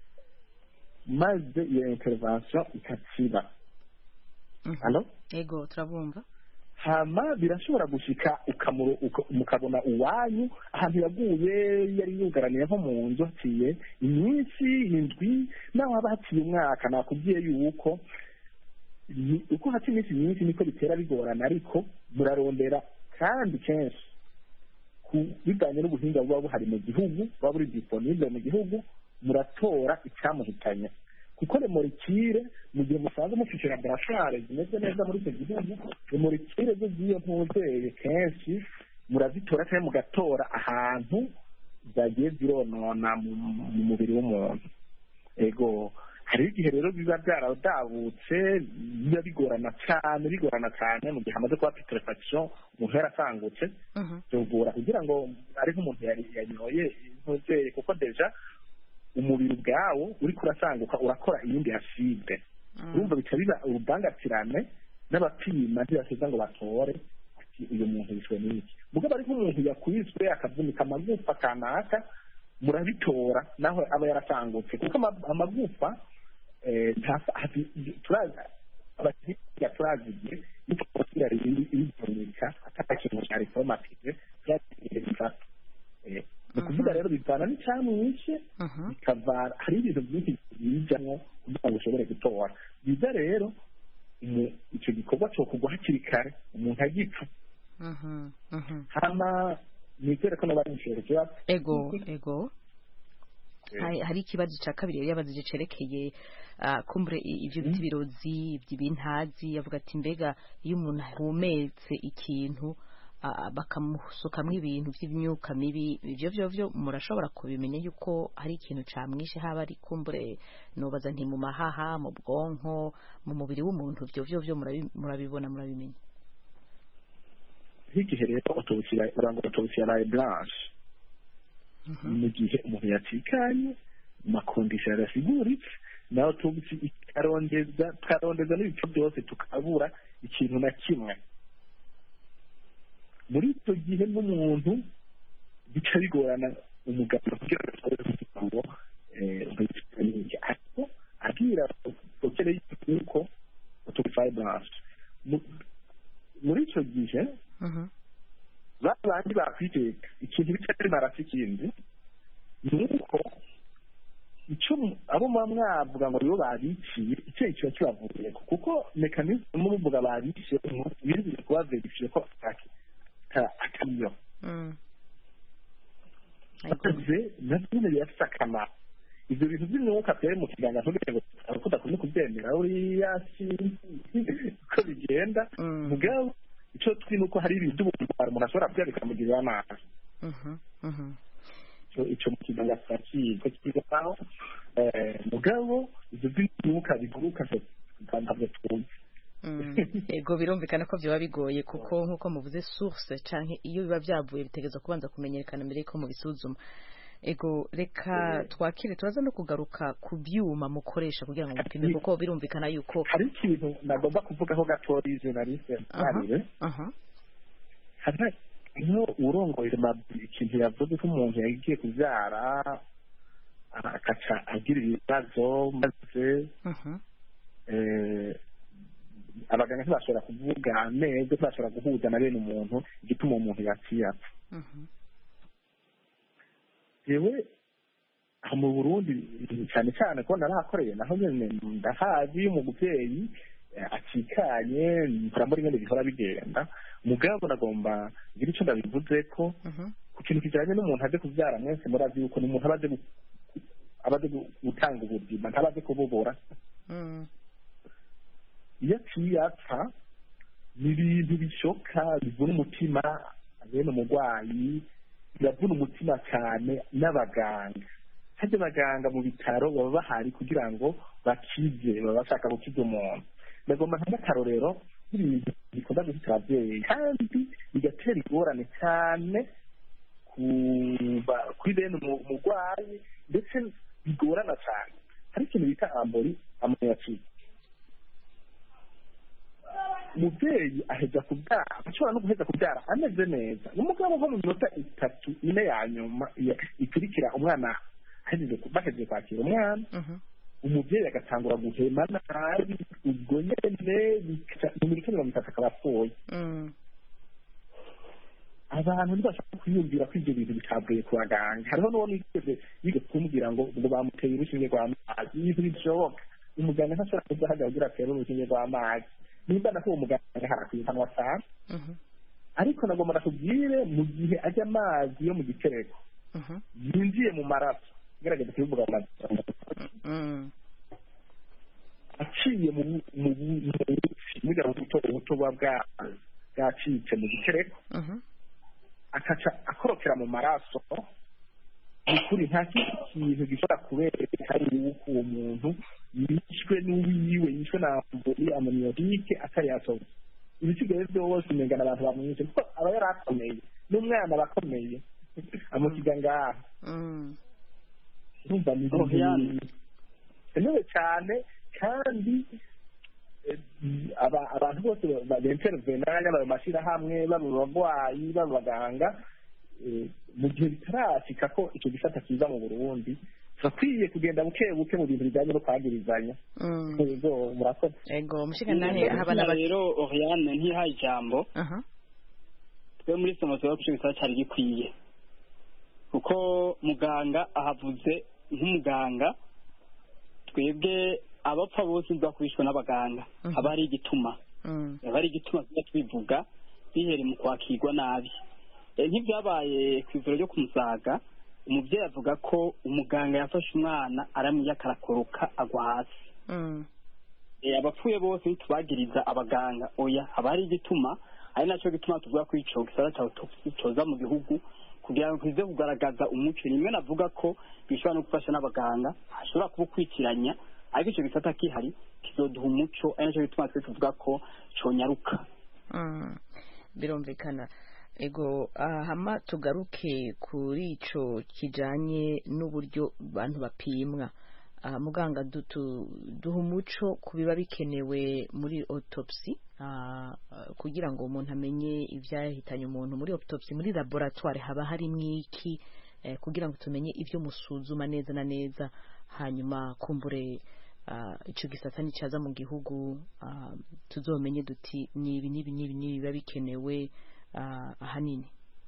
maze iyo intervention ikatsiba hano yego turabumva hama birashobora gushika mukabona uwanyu ahantu yaguye yari yugaraniye nko mu nzu haciye iminsi indwi naho haba haciye umwaka nakubwiye yuko uko haca iminsi myinshi niko bitera bigorana ariko murarondera kandi kenshi bivanye n'ubuhinga buba buhari mu gihugu buba buri disponible mu gihugu muratora icyamuhitanye kuko remorikire mu gihe musanze mufite laboratware zimeze neza muri icyo gihugu remorikire zo z'iyo mpuzeye kenshi murazitora cyangwa mugatora ahantu zagiye zironona mu mubiri w'umuntu ego hariho igihe rero biba byaradabutse biba bigorana cyane bigorana cyane mu gihe hamaze kuba putrefaction umuntu yarasangutse byogora kugira ngo ari nk'umuntu yanyoye ntuzeye kuko deja umubiri ubwawo uri kurasanguka urakora iyindi aside urumva bica biba urubangatirane n'abapima ntibaseza ngo batore ati uyu muntu yishwe n'iki mugabo ari nk'umuntu yakwiswe akavunika amagufa kanaka murabitora naho aba yarasangutse kuko amagufa abahinga turazigiye nitwakira ibivunika atari ikintu cya reformatije byagiye bifata ni ukuvuga rero bivana n'icyamwishe bikavana hari ibintu byinshi bijyamo kugira ngo ushobore gutora byiza rero icyo gikorwa cyo kugwa hakiri kare umuntu agipfa hama nizere ko n'abari mushobora ikibazo ego ego hari ikibazo cya kabiri yari yabaze cerekeye kumbure ibyo biti birozi by'ibintazi yavuga ati mbega iyo umuntu ahumetse ikintu bakamusukamo ibintu by'imyuka mibi ibyo byo byo murashobora kubimenya yuko hari ikintu cyamwishe haba ari kumbure nubaza nti mu mahaha mu bwonko mu mubiri w'umuntu ibyo byo byo murabibona murabimenya nk'igihe rero urangwa otobusira raye blanche mu gihe umuntu yatikanye mu makondisiyo yadasiguritse nawe otobisi ikarondeza tukarondeza n'ibice byose tukabura ikintu na kimwe muri icyo gihe n'umuntu bica bigorana umuganga kugira ngo atore ngo ariko abwira dokere yuko otobisi blanche muri icyo gihe ba bandi bakwiteka ikintu bica ari marasi ikindi ni uko icyo abo muba mwavuga ngo nibo babiciye icyo kiba kibavuye kuko mekanizmu muvuga babiciye birinze kuba verifiye ko atariyo akoze nabyo nyine birafite akamaro ibyo bintu by'umwuka byari mu kiganza ntugire ngo aruko udakunda kubyemera uriya uko bigenda mugabo icyo twi ni uko hari ibintu by'ubumara umuntu ashobora kurya bikamugirira nabi icyo mu kiganza turakizi ko kigaho mugabo ibyo by'umwuka biguruka ntabwo twumva yego birumvikana ko byaba bigoye kuko nk'uko muvuze source cyangwa iyo biba byavuye bitegereza kubanza kumenyekana mbere y'uko mubisuzuma ego reka twakire turaza no kugaruka ku byuma mukoresha kugira ngo mupime kuko birumvikana yuko hari ikintu nagomba kuvugaho gatoya journaliste arire hano urongoye ikintu yavuze ko umuntu yagiye kubyara agaca agira ibibazo maze abaganga ntibashobora kuvuga neza ntibashobora guhuza na bene umuntu igituma umuntu yaciye apfa yewe aha mu burundi cyane cyane ko narahakoreye naho nyine ndahazi iyo umubyeyi acikanye mpora muri nyine bihora bigenda mugabo nagomba ngira icyo ndabivuze ko ku kintu kijyanye n'umuntu aje kubyara mwese murazi yuko ni umuntu aba aje aba aje gutanga ubuzima ntaba aje kububura iyo aciye apfa ni ibintu bishoka bivuna umutima bene umurwayi biravuna umutima cyane n'abaganga hajya abaganga mu bitaro baba bahari kugira ngo bakize baba bashaka gukiza umuntu ndagomba nk'akarorero nk'ibintu bikunda guhita ababyeyi kandi bigatera ingorane cyane kuri bene umurwayi ndetse bigorana cyane hari ikintu bita ambori amoniyacide umubyeyi aheza kubyara ashobora no guheza kubyara ameze neza umugabo nko mu minota itatu ine ya nyuma ikurikira umwana bahejeje kwakira umwana umubyeyi agatangura guhema nabi ubwo nyine mu minota mirongo itatu akaba apfuye abantu ntibashaka kwiyumvira ko ibyo bintu bitavuye ku baganga hariho n'uwo nigeze yiga kumubwira ngo ngo bamuteye urushinge rw'amazi ibintu bishoboka umuganga ntashobora kuzahagarara kugira atere urushinge rw'amazi nimba nako uwo muganga harakwiye kanwa cyane ariko nagomba nakubwire mu gihe ajya amazi yo mu gitereko yinjiye mu maraso igaragaza kubivuga mu mazi aciye mu muri buto ubuto buba bwacitse mu gitereko akaca akorokera mu maraso ukuri nta kindi kintu gishobora kubereka yuko uwo muntu yishwe n'uwiwe yishwe na amburi amoniyotike atari yasohoye ibisigaye byose umengana abantu bamwishe kuko aba yari akomeye n'umwana aba akomeye amusiga ngaha urumva ni bikenewe cyane kandi abantu bose bentervenanya baba mashyirahamwe baba abarwayi baba abaganga mu gihe bitarashika ko icyo gisata kiza mu burundi turakwiye kugenda buke buke mu bintu bijyanye no kwagirizanya yego murakoze yego mushikanahe habana rero oriane ntihaye ijambo twe muri somo tuba ku gisata cyari gikwiye kuko muganga ahavuze nk'umuganga twebwe abapfa bose bakubishwa n'abaganga haba hari igituma haba hari igituma tuba twivuga bihere mu kwakirwa nabi nk'ibyabaye ku ivuriro ryo ku musaga umubyeyi avuga ko umuganga yafashe umwana aramwiyaka arakoroka agwa hasi abapfuye bose ntitubagiriza abaganga oya haba hari igituma ari nacyo gituma tuvuga ko icyo gisata cya autopsy cyoza mu gihugu kugira ngo kize kugaragaza umuco rimwe navuga ko bishobora no gufasha n'abaganga hashobora kuba ukwikiranya ariko icyo gisata kihari kizoduha umuco ari nacyo gituma twe tuvuga ko conyaruka birumvikana ego hama tugaruke kuri ico kijanye n'uburyo abantu bapimwa muganga duha umuco ku biba bikenewe muri autopsy kugira ngo umuntu amenye ibyahitanye umuntu muri autopsy muri laboratoire haba harimo iki kugira ngo tumenye ibyo musuzuma neza na neza hanyuma kumbure icyo gisata nicyaza mu gihugu tuzomenye duti ni ibi n'ibi n'ibi n'ibi biba bikenewe ahanini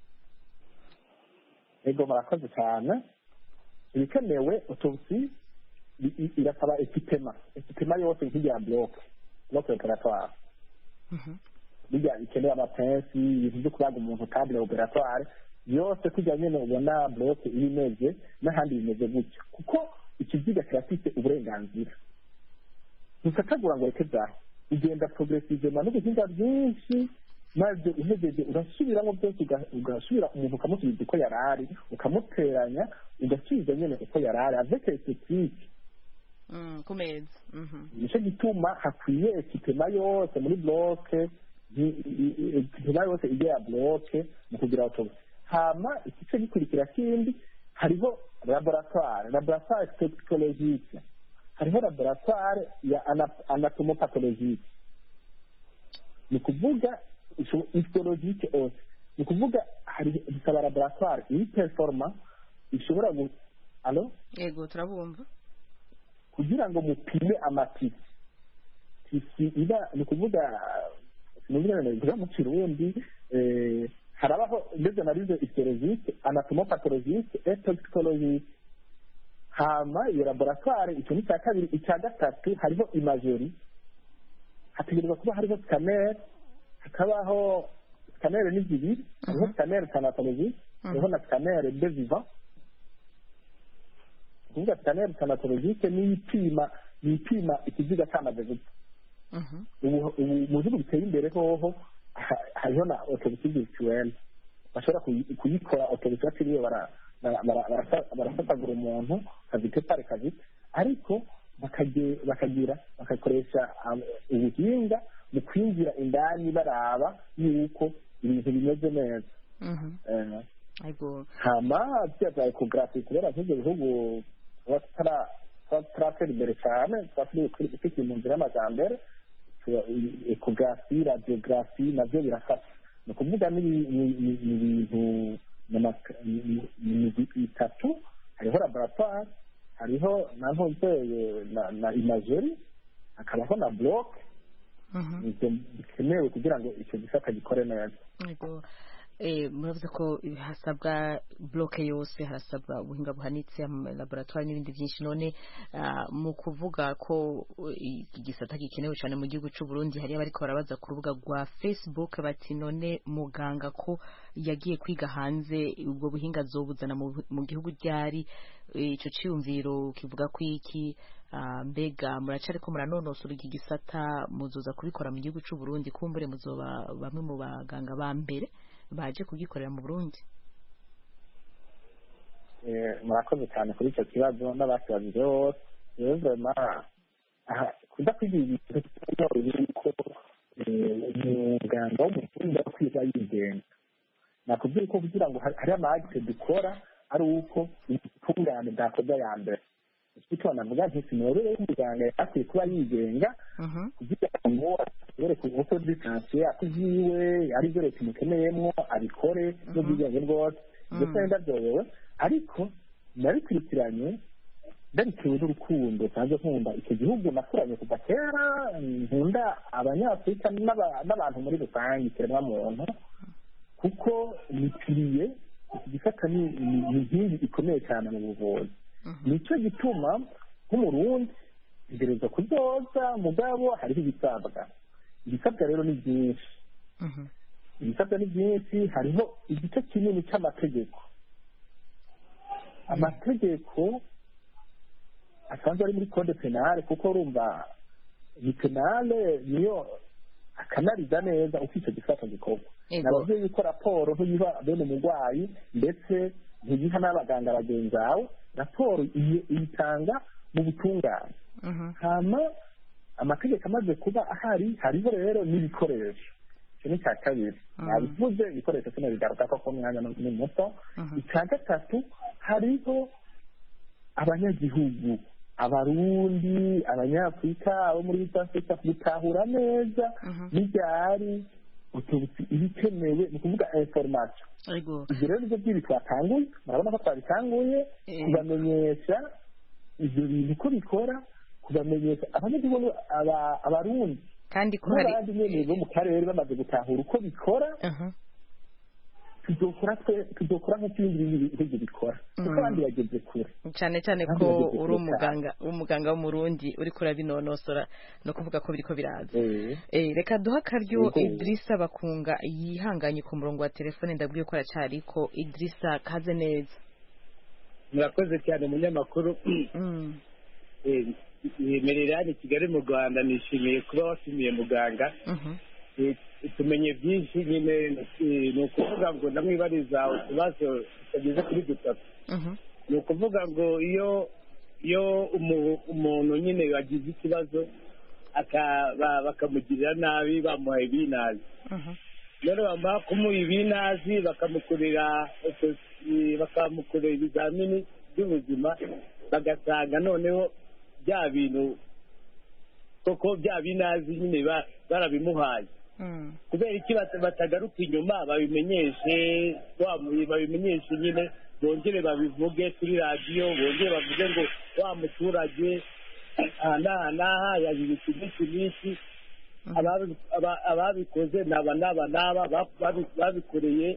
yego murakoze cyane ibikenewe autopsy irasaba ekipema ekipema yose nk'irya bloke bloke operatoire bijya bikeneye amapensi ibintu byo kubaga umuntu kandi operatoire yose kujya nyine ubona bloke iba imeze n'ahandi bimeze gutyo kuko ikiziga kirafite uburenganzira ntukatagura ngo reke byaho ugenda progressivement n'ubuhinga bwinshi maze uhejeje urasubiramo byose ugasubira umuntu ukamusubiza uko yari ari ukamuteranya ugasubiza nyine uko yari ari avec esthétique ku meza nicyo gituma hakwiye ekipema yose muri bloke ekipema yose ijya ya bloke mu kugira autopsy hama igice gikurikira kindi hariho laboratoire laboratoire toxicologique hariho laboratoire ya anatomopatologique ni ukuvuga histologique ose ni ukuvuga hari bisaba laboratoire iri performa ishobora gu alo yego turabumva kugira ngo mupime amatisi tisi iba ni ukuvuga sinumva mu kirundi harabaho des analyse histologique anatomopathologiste et toxicologiste hama iyo laboratoire icyo ni icya kabiri icya gatatu hariho imageri hategerezwa kuba hariho scanner hakabaho scanner ni zibiri hariho scanner thanatologie hariho na scanner de vivant kuvuga scanner thanatologique ni ipima ni ipima ikiziga cyamaze gupfa ubu ubu mu bihugu biteye imbere hoho ha- hariho na autopsie virtuelle bashobora kuyi- kuyikora autopsie batiriwe bara- bara- bara- barasa- barasatagura umuntu kavite pare kavite ariko bakage- bakagira bagakoresha um, ubuhinga mu kwinjira indani baraba yuko ibintu bimeze neza Eh, Ego. hama bya bya ekogarafi kubera nk'ibyo bihugu tuba tutara- tuba tutaratera imbere cyane tuba turi kuri- tukiri mu nzira y'amajyambere tuba- i- ekogarafi radiyogarafi nabyo birafasha ni ukuvuga ni ni- ni- ni ibintu ni amaka- ni- ni- ni imigwi itatu hariho laboratoire hariho na ntumbeye na na imageri hakabaho na bloke Mhm. ibyo bikenewe kugira ngo icyo gisata gikore neza Ego. Eh, muravuze ko hasabwa bloke yose harasabwa ubuhinga buhanitse ama laboratoire n'ibindi byinshi none ah, mu kuvuga ko uh, iki gisata gikenewe cyane mu gihugu cy'u Burundi hari abariko barabaza ku rubuga rwa Facebook bati none muganga ko yagiye kwiga hanze ubwo buhinga azobuzana mu, mu gihugu ryari Eh, ico ciyumviro kivuga ko iki ah, mbega muracariko muranonosora iki gisata muzoza kubikora mu gihugu cy'u Burundi kumbure muzoba bamwe mu baganga ba mbere baje kugikorera mu Burundi Eh, murakoze cyane kuri icyo kibazo n'abakibajije bose rero vrema kuda kwigira ibintu byoroshye yuko eh, umuganga w'umufundi aba kwiga yigenga nakubwira ko kugira ngo hari hari amagise dukora ari uko ubutungane bwakorwa ya mbere icyo navuga nti sinorere y'umuganga akwiye kuba yigenga kugira ngo ashobore kuvuga distansiye akuvyiwe arivyo leta imukeneyemwo abikore n'ubwigenge bwose ndetse ndavyobewe ariko nabikurikiranye ndabitewe n'urukundo nsanzwe nkunda icyo gihugu nakuranye kuva kera nkunda abanyafurika n'aba- n'abantu muri rusange ikiremwa muntu kuko nipiriye iki gisata ni ni- ni inkingi ikomeye cyane mu buvuzi nicyo gituma nk'umurundi ntegereza kuryoza mugabo hariho ibisabwa ibisabwa rero ni byinshi ibisabwa ni byinshi hariho igice kinini cy'amategeko amategeko asanzwe ari muri code penale kuko urumva ni penale niyo akanariza neza uko icyo gisata gikorwa Ego. nababwiye yuko raporo ntuyiha bene umurwayi ndetse ntiyiha n'abaganga bagenzi bawe raporo iyi- iyitanga mu butungane hama amategeko amaze kuba ahari hariho rero n'ibikoresho icyo ni icya kabiri nabivuze ibikoresho sinabigaruka ko ko umwanya ni muto icya gatatu hariho abanyagihugu abarundi abanyafurika abo muri east africa gutahura neza n'ibyari utubutsi ibikenewe ni ukuvuga information Ego. ibyo rero nibyo by'ibi twatanguye murabona ko twabitanguye Eh. kubamenyesha ibyo bintu uko bikora kubamenyesha abanyagihugu aba- abarundi kandi ko hari n'abandi nyene bo mu karere bamaze gutahura uko bikora Aha. tuzokora twe tuzokora nk'uko ibindi bihugu bikora kuko abandi bageze kure cyane cyane Kandi ko bageze uri kure umuganga umuganga w'umurundi uri kurabinonosora no kuvuga ko biriko biraza Eh. Eh, reka duha akaryo Yego. Idrissa Bakunga yihanganye ku murongo wa telefone ndabwiye ko aracariko Idrissa kaze neza murakoze cyane umunyamakuru Mm. yemerera hano i kigali mu rwanda nishimiye kuba wasumiye muganga Mhm. Eh, tumenye byinshi nyine eh, ni ukuvuga ngo ndamwibariza utubazo tutageze kuri dutatu Mhm. ni ukuvuga ngo iyo iyo umu- umuntu nyine yagize ikibazo aka- ba- bakamugirira nabi bamuhaye ibinazi Mhm. rero bamara kumuha ibinazi bakamukorera autopsy, bakamukorera ibizamini by'ubuzima bagasanga noneho bya bintu koko bya binazi nyine ba- barabimuhaye Mm. kubera iki bata- batagaruka inyuma babimenyeshe wa mu- babimenyeshe nyine bongere babivuge kuri radiyo bongere bavuge ngo wa muturage aha n'aha n'aha yagize iki n'iki n'iki ababi- aba- ababikoze ni aba n'aba n'aba ba- babi- babikoreye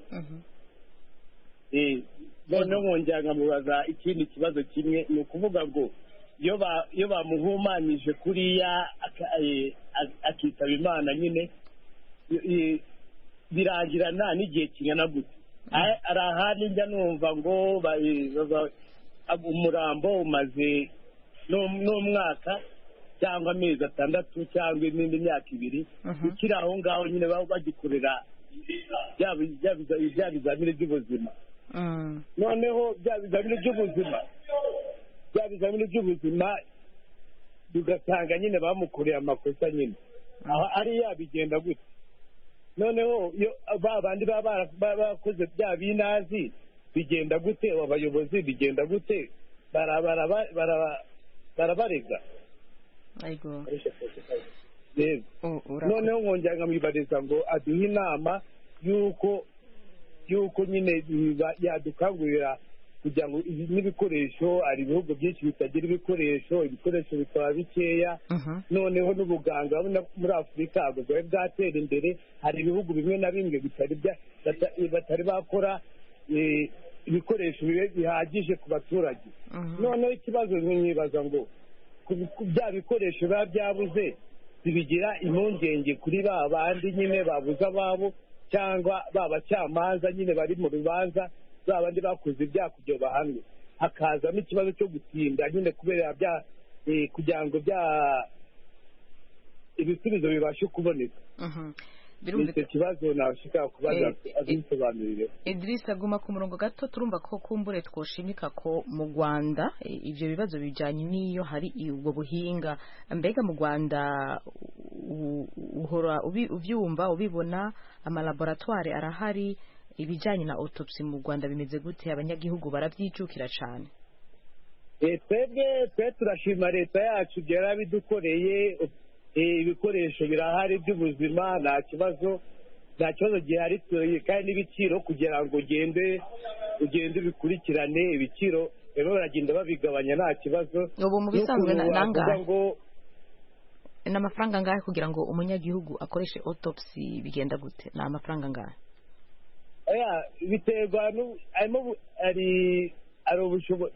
Eh, noneho nkongera nkamubaza ikindi kibazo kimwe ni ukuvuga ngo iyo ba- iyo bamuhumanije kuriya aka- eh, ak- akitaba imana nyine eh, birangirana n'igihe kingana gute Ah, hari ahandi njya numva ngo ba- eh, baba- ab- umurambo umaze n'um- n'umwaka cyangwa amezi atandatu cyangwa n'indi myaka ibiri ukiri aho ngaho nyine baba bagikorera bya bi- bya biza- bya bizamini by'ubuzima noneho bya bizamini by'ubuzima bya bizamini by'ubuzima bigasanga nyine bamukoreye amakosa nyine aho ariya bigenda gute noneho iyo ba bandi baba bara- baba barakoze bya binazi bigenda gute abo bayobozi bigenda gute bara- bara- bara- barabarega Aigo. Yego. U- ura- noneho nkongera nkamwibariza ngo aduhe inama y'uko y'uko nyine biba- yadukangurira kugira ngo ibi n'ibikoresho hari ibihugu byinshi bitagira ibikoresho ibikoresho bikaba bikeya noneho n'ubuganga urabona ko muri afurika ntabwo bwari bwatera imbere hari ibihugu bimwe na bimwe bitari bya- bata- batari bakora eh, ibikoresho bibe bihagije ku baturage noneho ikibazo nkibaza ngo ku- ku bya bikoresho biba byabuze bibigira impungenge kuri ba bandi nyine babuze ababo cyangwa ba bacamanza nyine bari mu rubanza ba bandi bakoze ibyaha kugira ngo bahanwe hakazamo ikibazo cyo gutinda nyine kubera bya eh, kugira ngo bya ibisubizo bibashe kuboneka ni icyo kibazo nashaka kubaza Eh, eh, abisobanurire Idris aguma ku murongo gato turumva ko kumbure twoshimika ko mu Rwanda eh, ivyo bibazo bijanye n'iyo hari i- ubwo buhinga mbega mu Rwanda u- uhora ubi- uvyumva ubibona amalaboratoire arahari ibijanye na autopsy mu Rwanda bimeze gute abanyagihugu baravyicukira cane Eh, twebwe twe turashima leta yacu ibyo yarabidukoreye eh, ibikoresho birahari by'ubuzima nta kibazo nta kibazo gihari tu- kandi n'ibiciro kugira ngo ugende ugende ubikurikirane ibiciro rero baragenda babigabanya nta kibazo ubu mu bisanzwe na- N'ukuntu wavuga nangahe ngo ni amafaranga angahe kugira ngo umunyagihugu akoreshe autopsy bigenda gute ni amafaranga angahe oya biterwa n'u- harimo bu- hari hari ubushobozi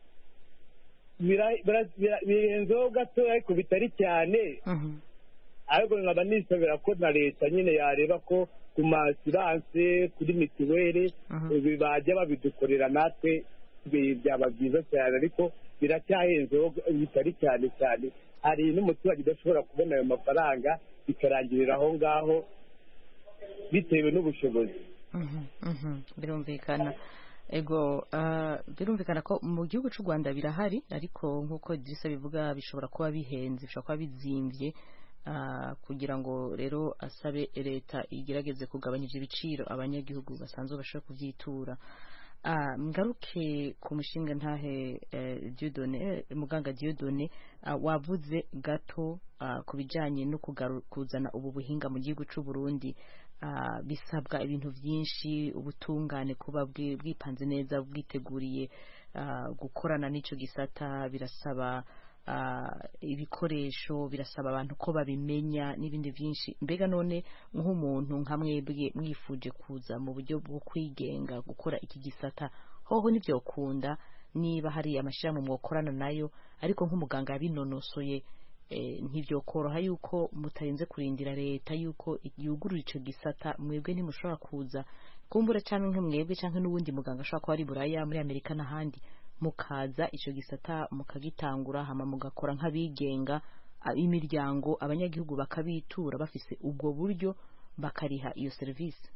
bira- bira- bira- birenzeho gatoya ariko bitari cyane ariko nkaba nisabira ko na leta nyine yareba ko ku masiranse kuri mituweli ibi bajya babidukorera natwe bi- byaba byiza cyane ariko biracyahenzeho bitari cyane cyane hari n'umuturage udashobora kubona ayo mafaranga bikarangirira aho ngaho bitewe n'ubushobozi Mhm, mhm, birumvikana ego ah, birumvikana ko mu gihugu cy'u Rwanda birahari ariko nk'uko Idrissa bivuga bishobora kuba bihenze bishobora kuba bizimvye ah, kugira ngo rero asabe leta igerageze kugabanyije ibiciro abanyagihugu basanzwe bashobora kuvyitura Ah, ngaruke ku mushinga ntahe eh, Dieudonné eh, muganga Dieudonné ah, wavuze gato ah, ku bijanye no kugaru- kuzana ubu buhinga mu gihugu cy'u Burundi ah, bisabwa ibintu byinshi ubutungane kuba bwi- bwipanze neza bwiteguriye ah, gukorana n'ico gisata birasaba ah, ibikoresho birasaba abantu ko babimenya n'ibindi byinshi mbega none nk'umuntu nka mwebwe mwifuje kuza mu buryo bwo kwigenga gukora iki gisata hoho ntibyokunda niba hari amashyirahamwe mwakorana nayo ariko nk'umuganga yabinonosoye eh, ntibyokoroha yuko mutarinze kurindira leta yuko yugurura ico gisata mwebwe ntimushobora kuza kumbura cyangwa nk'umwebwe cyangwa n'uwundi muganga ashobora kuba ari buraya muri amerika n'ahandi mukaza ico gisata mukagitangura hama mugakora nk'abigenga a- imiryango abanyagihugu bakabitura bafise ubwo buryo bakariha iyo serivisi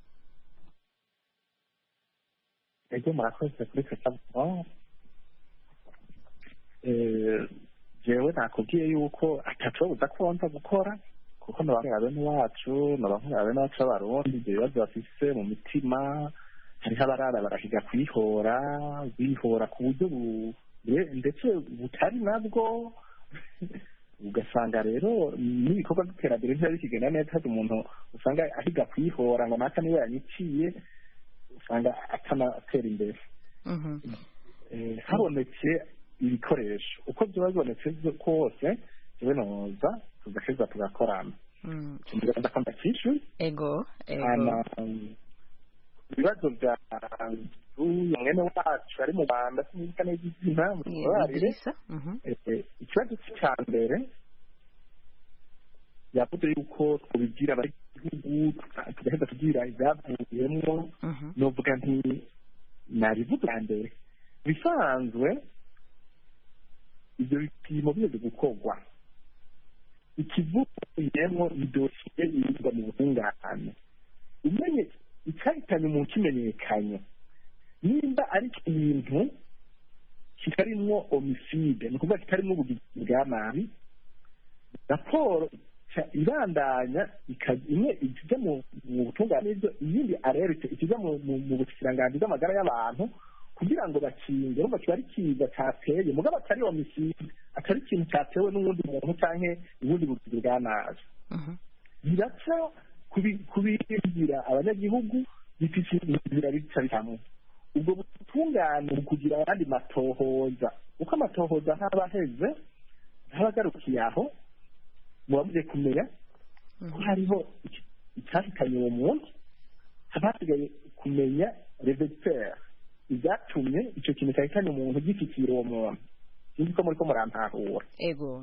ego murakoze kuri kasabuno jewe nakubwiye yuko atacobuza ko nza gukora kuko nabahurira bene wacu nabahurira bene wacu b'abarundi ibyo bibazo bafise mu mitima hariho abarara barahiga kwihora bihora ku buryo bu- bure- ndetse butari nabwo ugasanga rero n'ibikorwa by'iterambere ntibiba bikigenda neza hari umuntu usanga ahiga kwihora ngo naka niwe yanyiciye usanga atanatera imbere Eh, habonetse ibikoresho uko byaba bibonetse byo- kose jewe noza tugaheza tugakorana ndaza ko ndakishyuye ego hanyuma ibibazo bya uyu mwene wacu ari mu rwanda sinibuka neza izina mutubarire ikibazo cya mbere yavuze yuko tubigira abagihugu tugaheza tugira ibyavuyemo novuga nti nabivuze bwa mbere bisanzwe ibyo bipimo bimaze gukorwa ikivuyemo ni dosiye yirwa mu butungane umenye icyahitanye umuntu kimenyekanye nimba ari ikintu kitarimwo omiside ni ukuvuga kitarimwo ubugizi bwa nabi raporo ibandanya imwe ikijya mu butungane n'ibyo iyindi arerete ikijya mu bukiranganji bw'amagara y'abantu kugira ngo bakinge urumva kiba ari kiza cyateye mugabo atari omiside atari ikintu cyatewe n'uwundi muntu cyangwa ubundi bugizi bwa nabi biraca kubibwira abanyagihugu bifite inzira bica hamwe ubwo butungane kugira ayandi matohoza uko amatohoza ntaba aheze ntaba agarukiye aho muba mugiye kumenya ko hariho icyahitanye uwo muntu haba hasigaye kumenya revetere ibyatumye icyo kintu cyahitanye umuntu gifitiye uwo muntu sinzi ko muri ko murantahura ego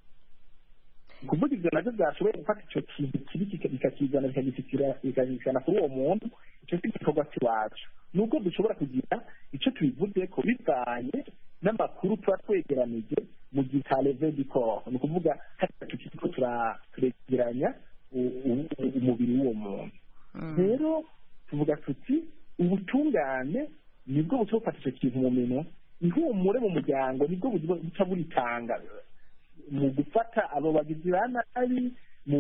kuvuga ibyo nabyo byashoboye gufata icyo kintu kibi bikakizana bikagishikana kuri uwo muntu icyo si igikorwa cy'iwacu nubwo dushobora kugira icyo tubivuze ko bivanye n'amakuru tuba twegeranije mu gihe cya leve di koro ni ukuvuga hariya tukiri ko turegeranya umubiri w'uwo muntu rero tuvuga tuti ubutungane nibwo buca bufata icyo kintu mu minwa ihumure mu muryango nibwo buca buritanga mu gufata abo bagizi ba nabi mu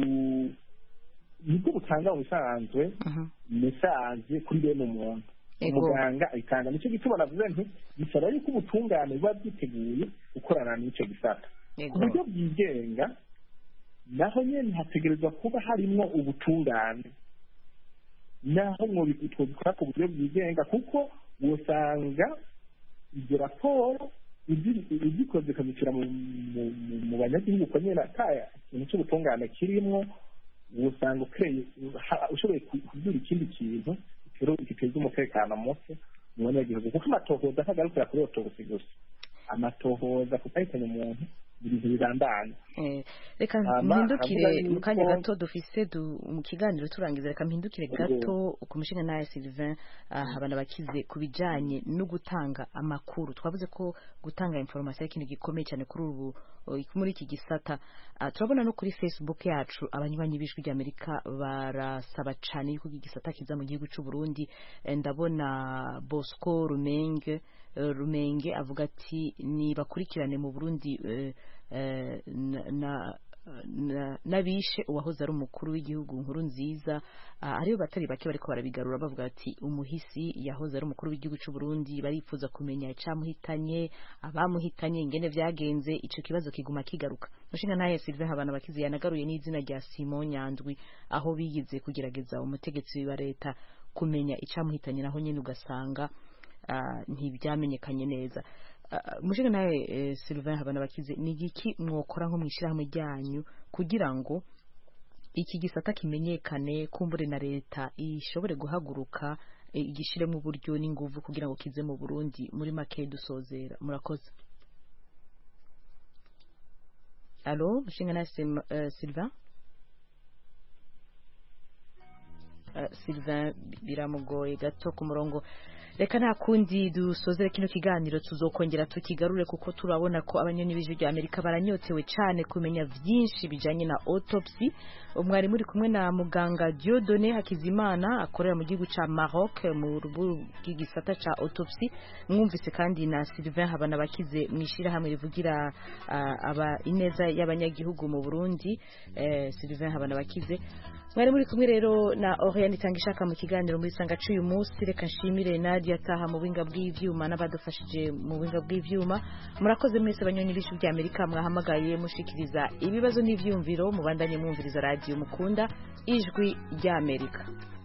nibwo butanga mu bisanzwe mesaje kuri bene umuntu umuganga ayitanga nicyo gituma navuze nti bisaba yuko ubutungane buba bwiteguye gukorana n'icyo gisata ku buryo bwigenga naho nyine hategerezwa kuba harimo ubutungane naho twabikora ku buryo bwigenga kuko usanga izo raporo izikoze ikazishyira mu banyagihugu uko nyine ataya ikintu cy'ubutungane kirimo usanga ushoboye kubwira ikindi kintu giteza umutekano muke mu banyagihugu kuko amatohoza ntagarukira kuri otobusi gusa amatohoza kutahitanya umuntu ibintu birandanye reka mpindukire mu kanya gato dufise mu kiganiro turangiza reka mpindukire gato ku mushinga nawe Sylvain habana bakize ku bijanye no gutanga amakuru twavuze ko gutanga information ari ikintu gikomeye cyane kuri ubu muri iki gisata turabona no kuri Facebook yacu abanywanyi b'ijwi ry'Amerika barasaba cyane yuko iki gisata kiza mu gihugu cy'u Burundi ndabona Bosco Rumenge rumenge avuga ati nibakurikirane mu burundi n'abishe uwahoze ari umukuru w'igihugu nkuru nziza ariyo batari bake bariko barabigarura bavuga ati umuhisi yahoze ari umukuru w'igihugu cy'u Burundi barifuza kumenya icyamuhitanye abamuhitanye ingene vyagenze ico kibazo kiguma kigaruka mushinga naye Sylvain Habana bakizi yanagaruye n'izina rya Simon Nyandwi aho bigize kugerageza umutegetsi wa leta kumenya icyamuhitanye naho nyine ugasanga ntibyamenyekanye neza mushinga nawe Sylvain habana bakize ni igiki mwokora nko mu ishyirahamwe ryanyu kugira ngo iki gisata kimenyekane kumbure na leta ishobore guhaguruka igishiremo uburyo n'inguvu kugira ngo kize mu Burundi muri make dusozera murakoze alo mushinga nawe Sylvain Sylvain biramugoye gato ku murongo reka nta kundi dusozere kino kiganiro tuzokongera tukigarure kuko turabona ko abanyoni b'ijwi rya Amerika baranyotewe cyane kumenya byinshi bijanye na autopsy umwari muri kumwe na muganga Dieudonné Hakizimana akorera mu gihugu ca Maroc mu rubu bw'igisata ca autopsy mwumvise kandi na Sylvain Habana bakize mwishira hamwe rivugira uh, aba ineza y'abanyagihugu mu Burundi eh, Sylvain Habana bakize mwari muri kumwe rero na Oriane Tangishaka mu kiganiro muri sanga cy'uyu munsi reka nshimire Nadia Taha mu binga bw'ivyuma n'abadufashije mu binga bw'ivyuma murakoze mwese abanyoni b'ijwi rya Amerika mwahamagaye mushikiriza ibibazo n'ivyumviro mubandanye mwumviriza radio mukunda ijwi rya Amerika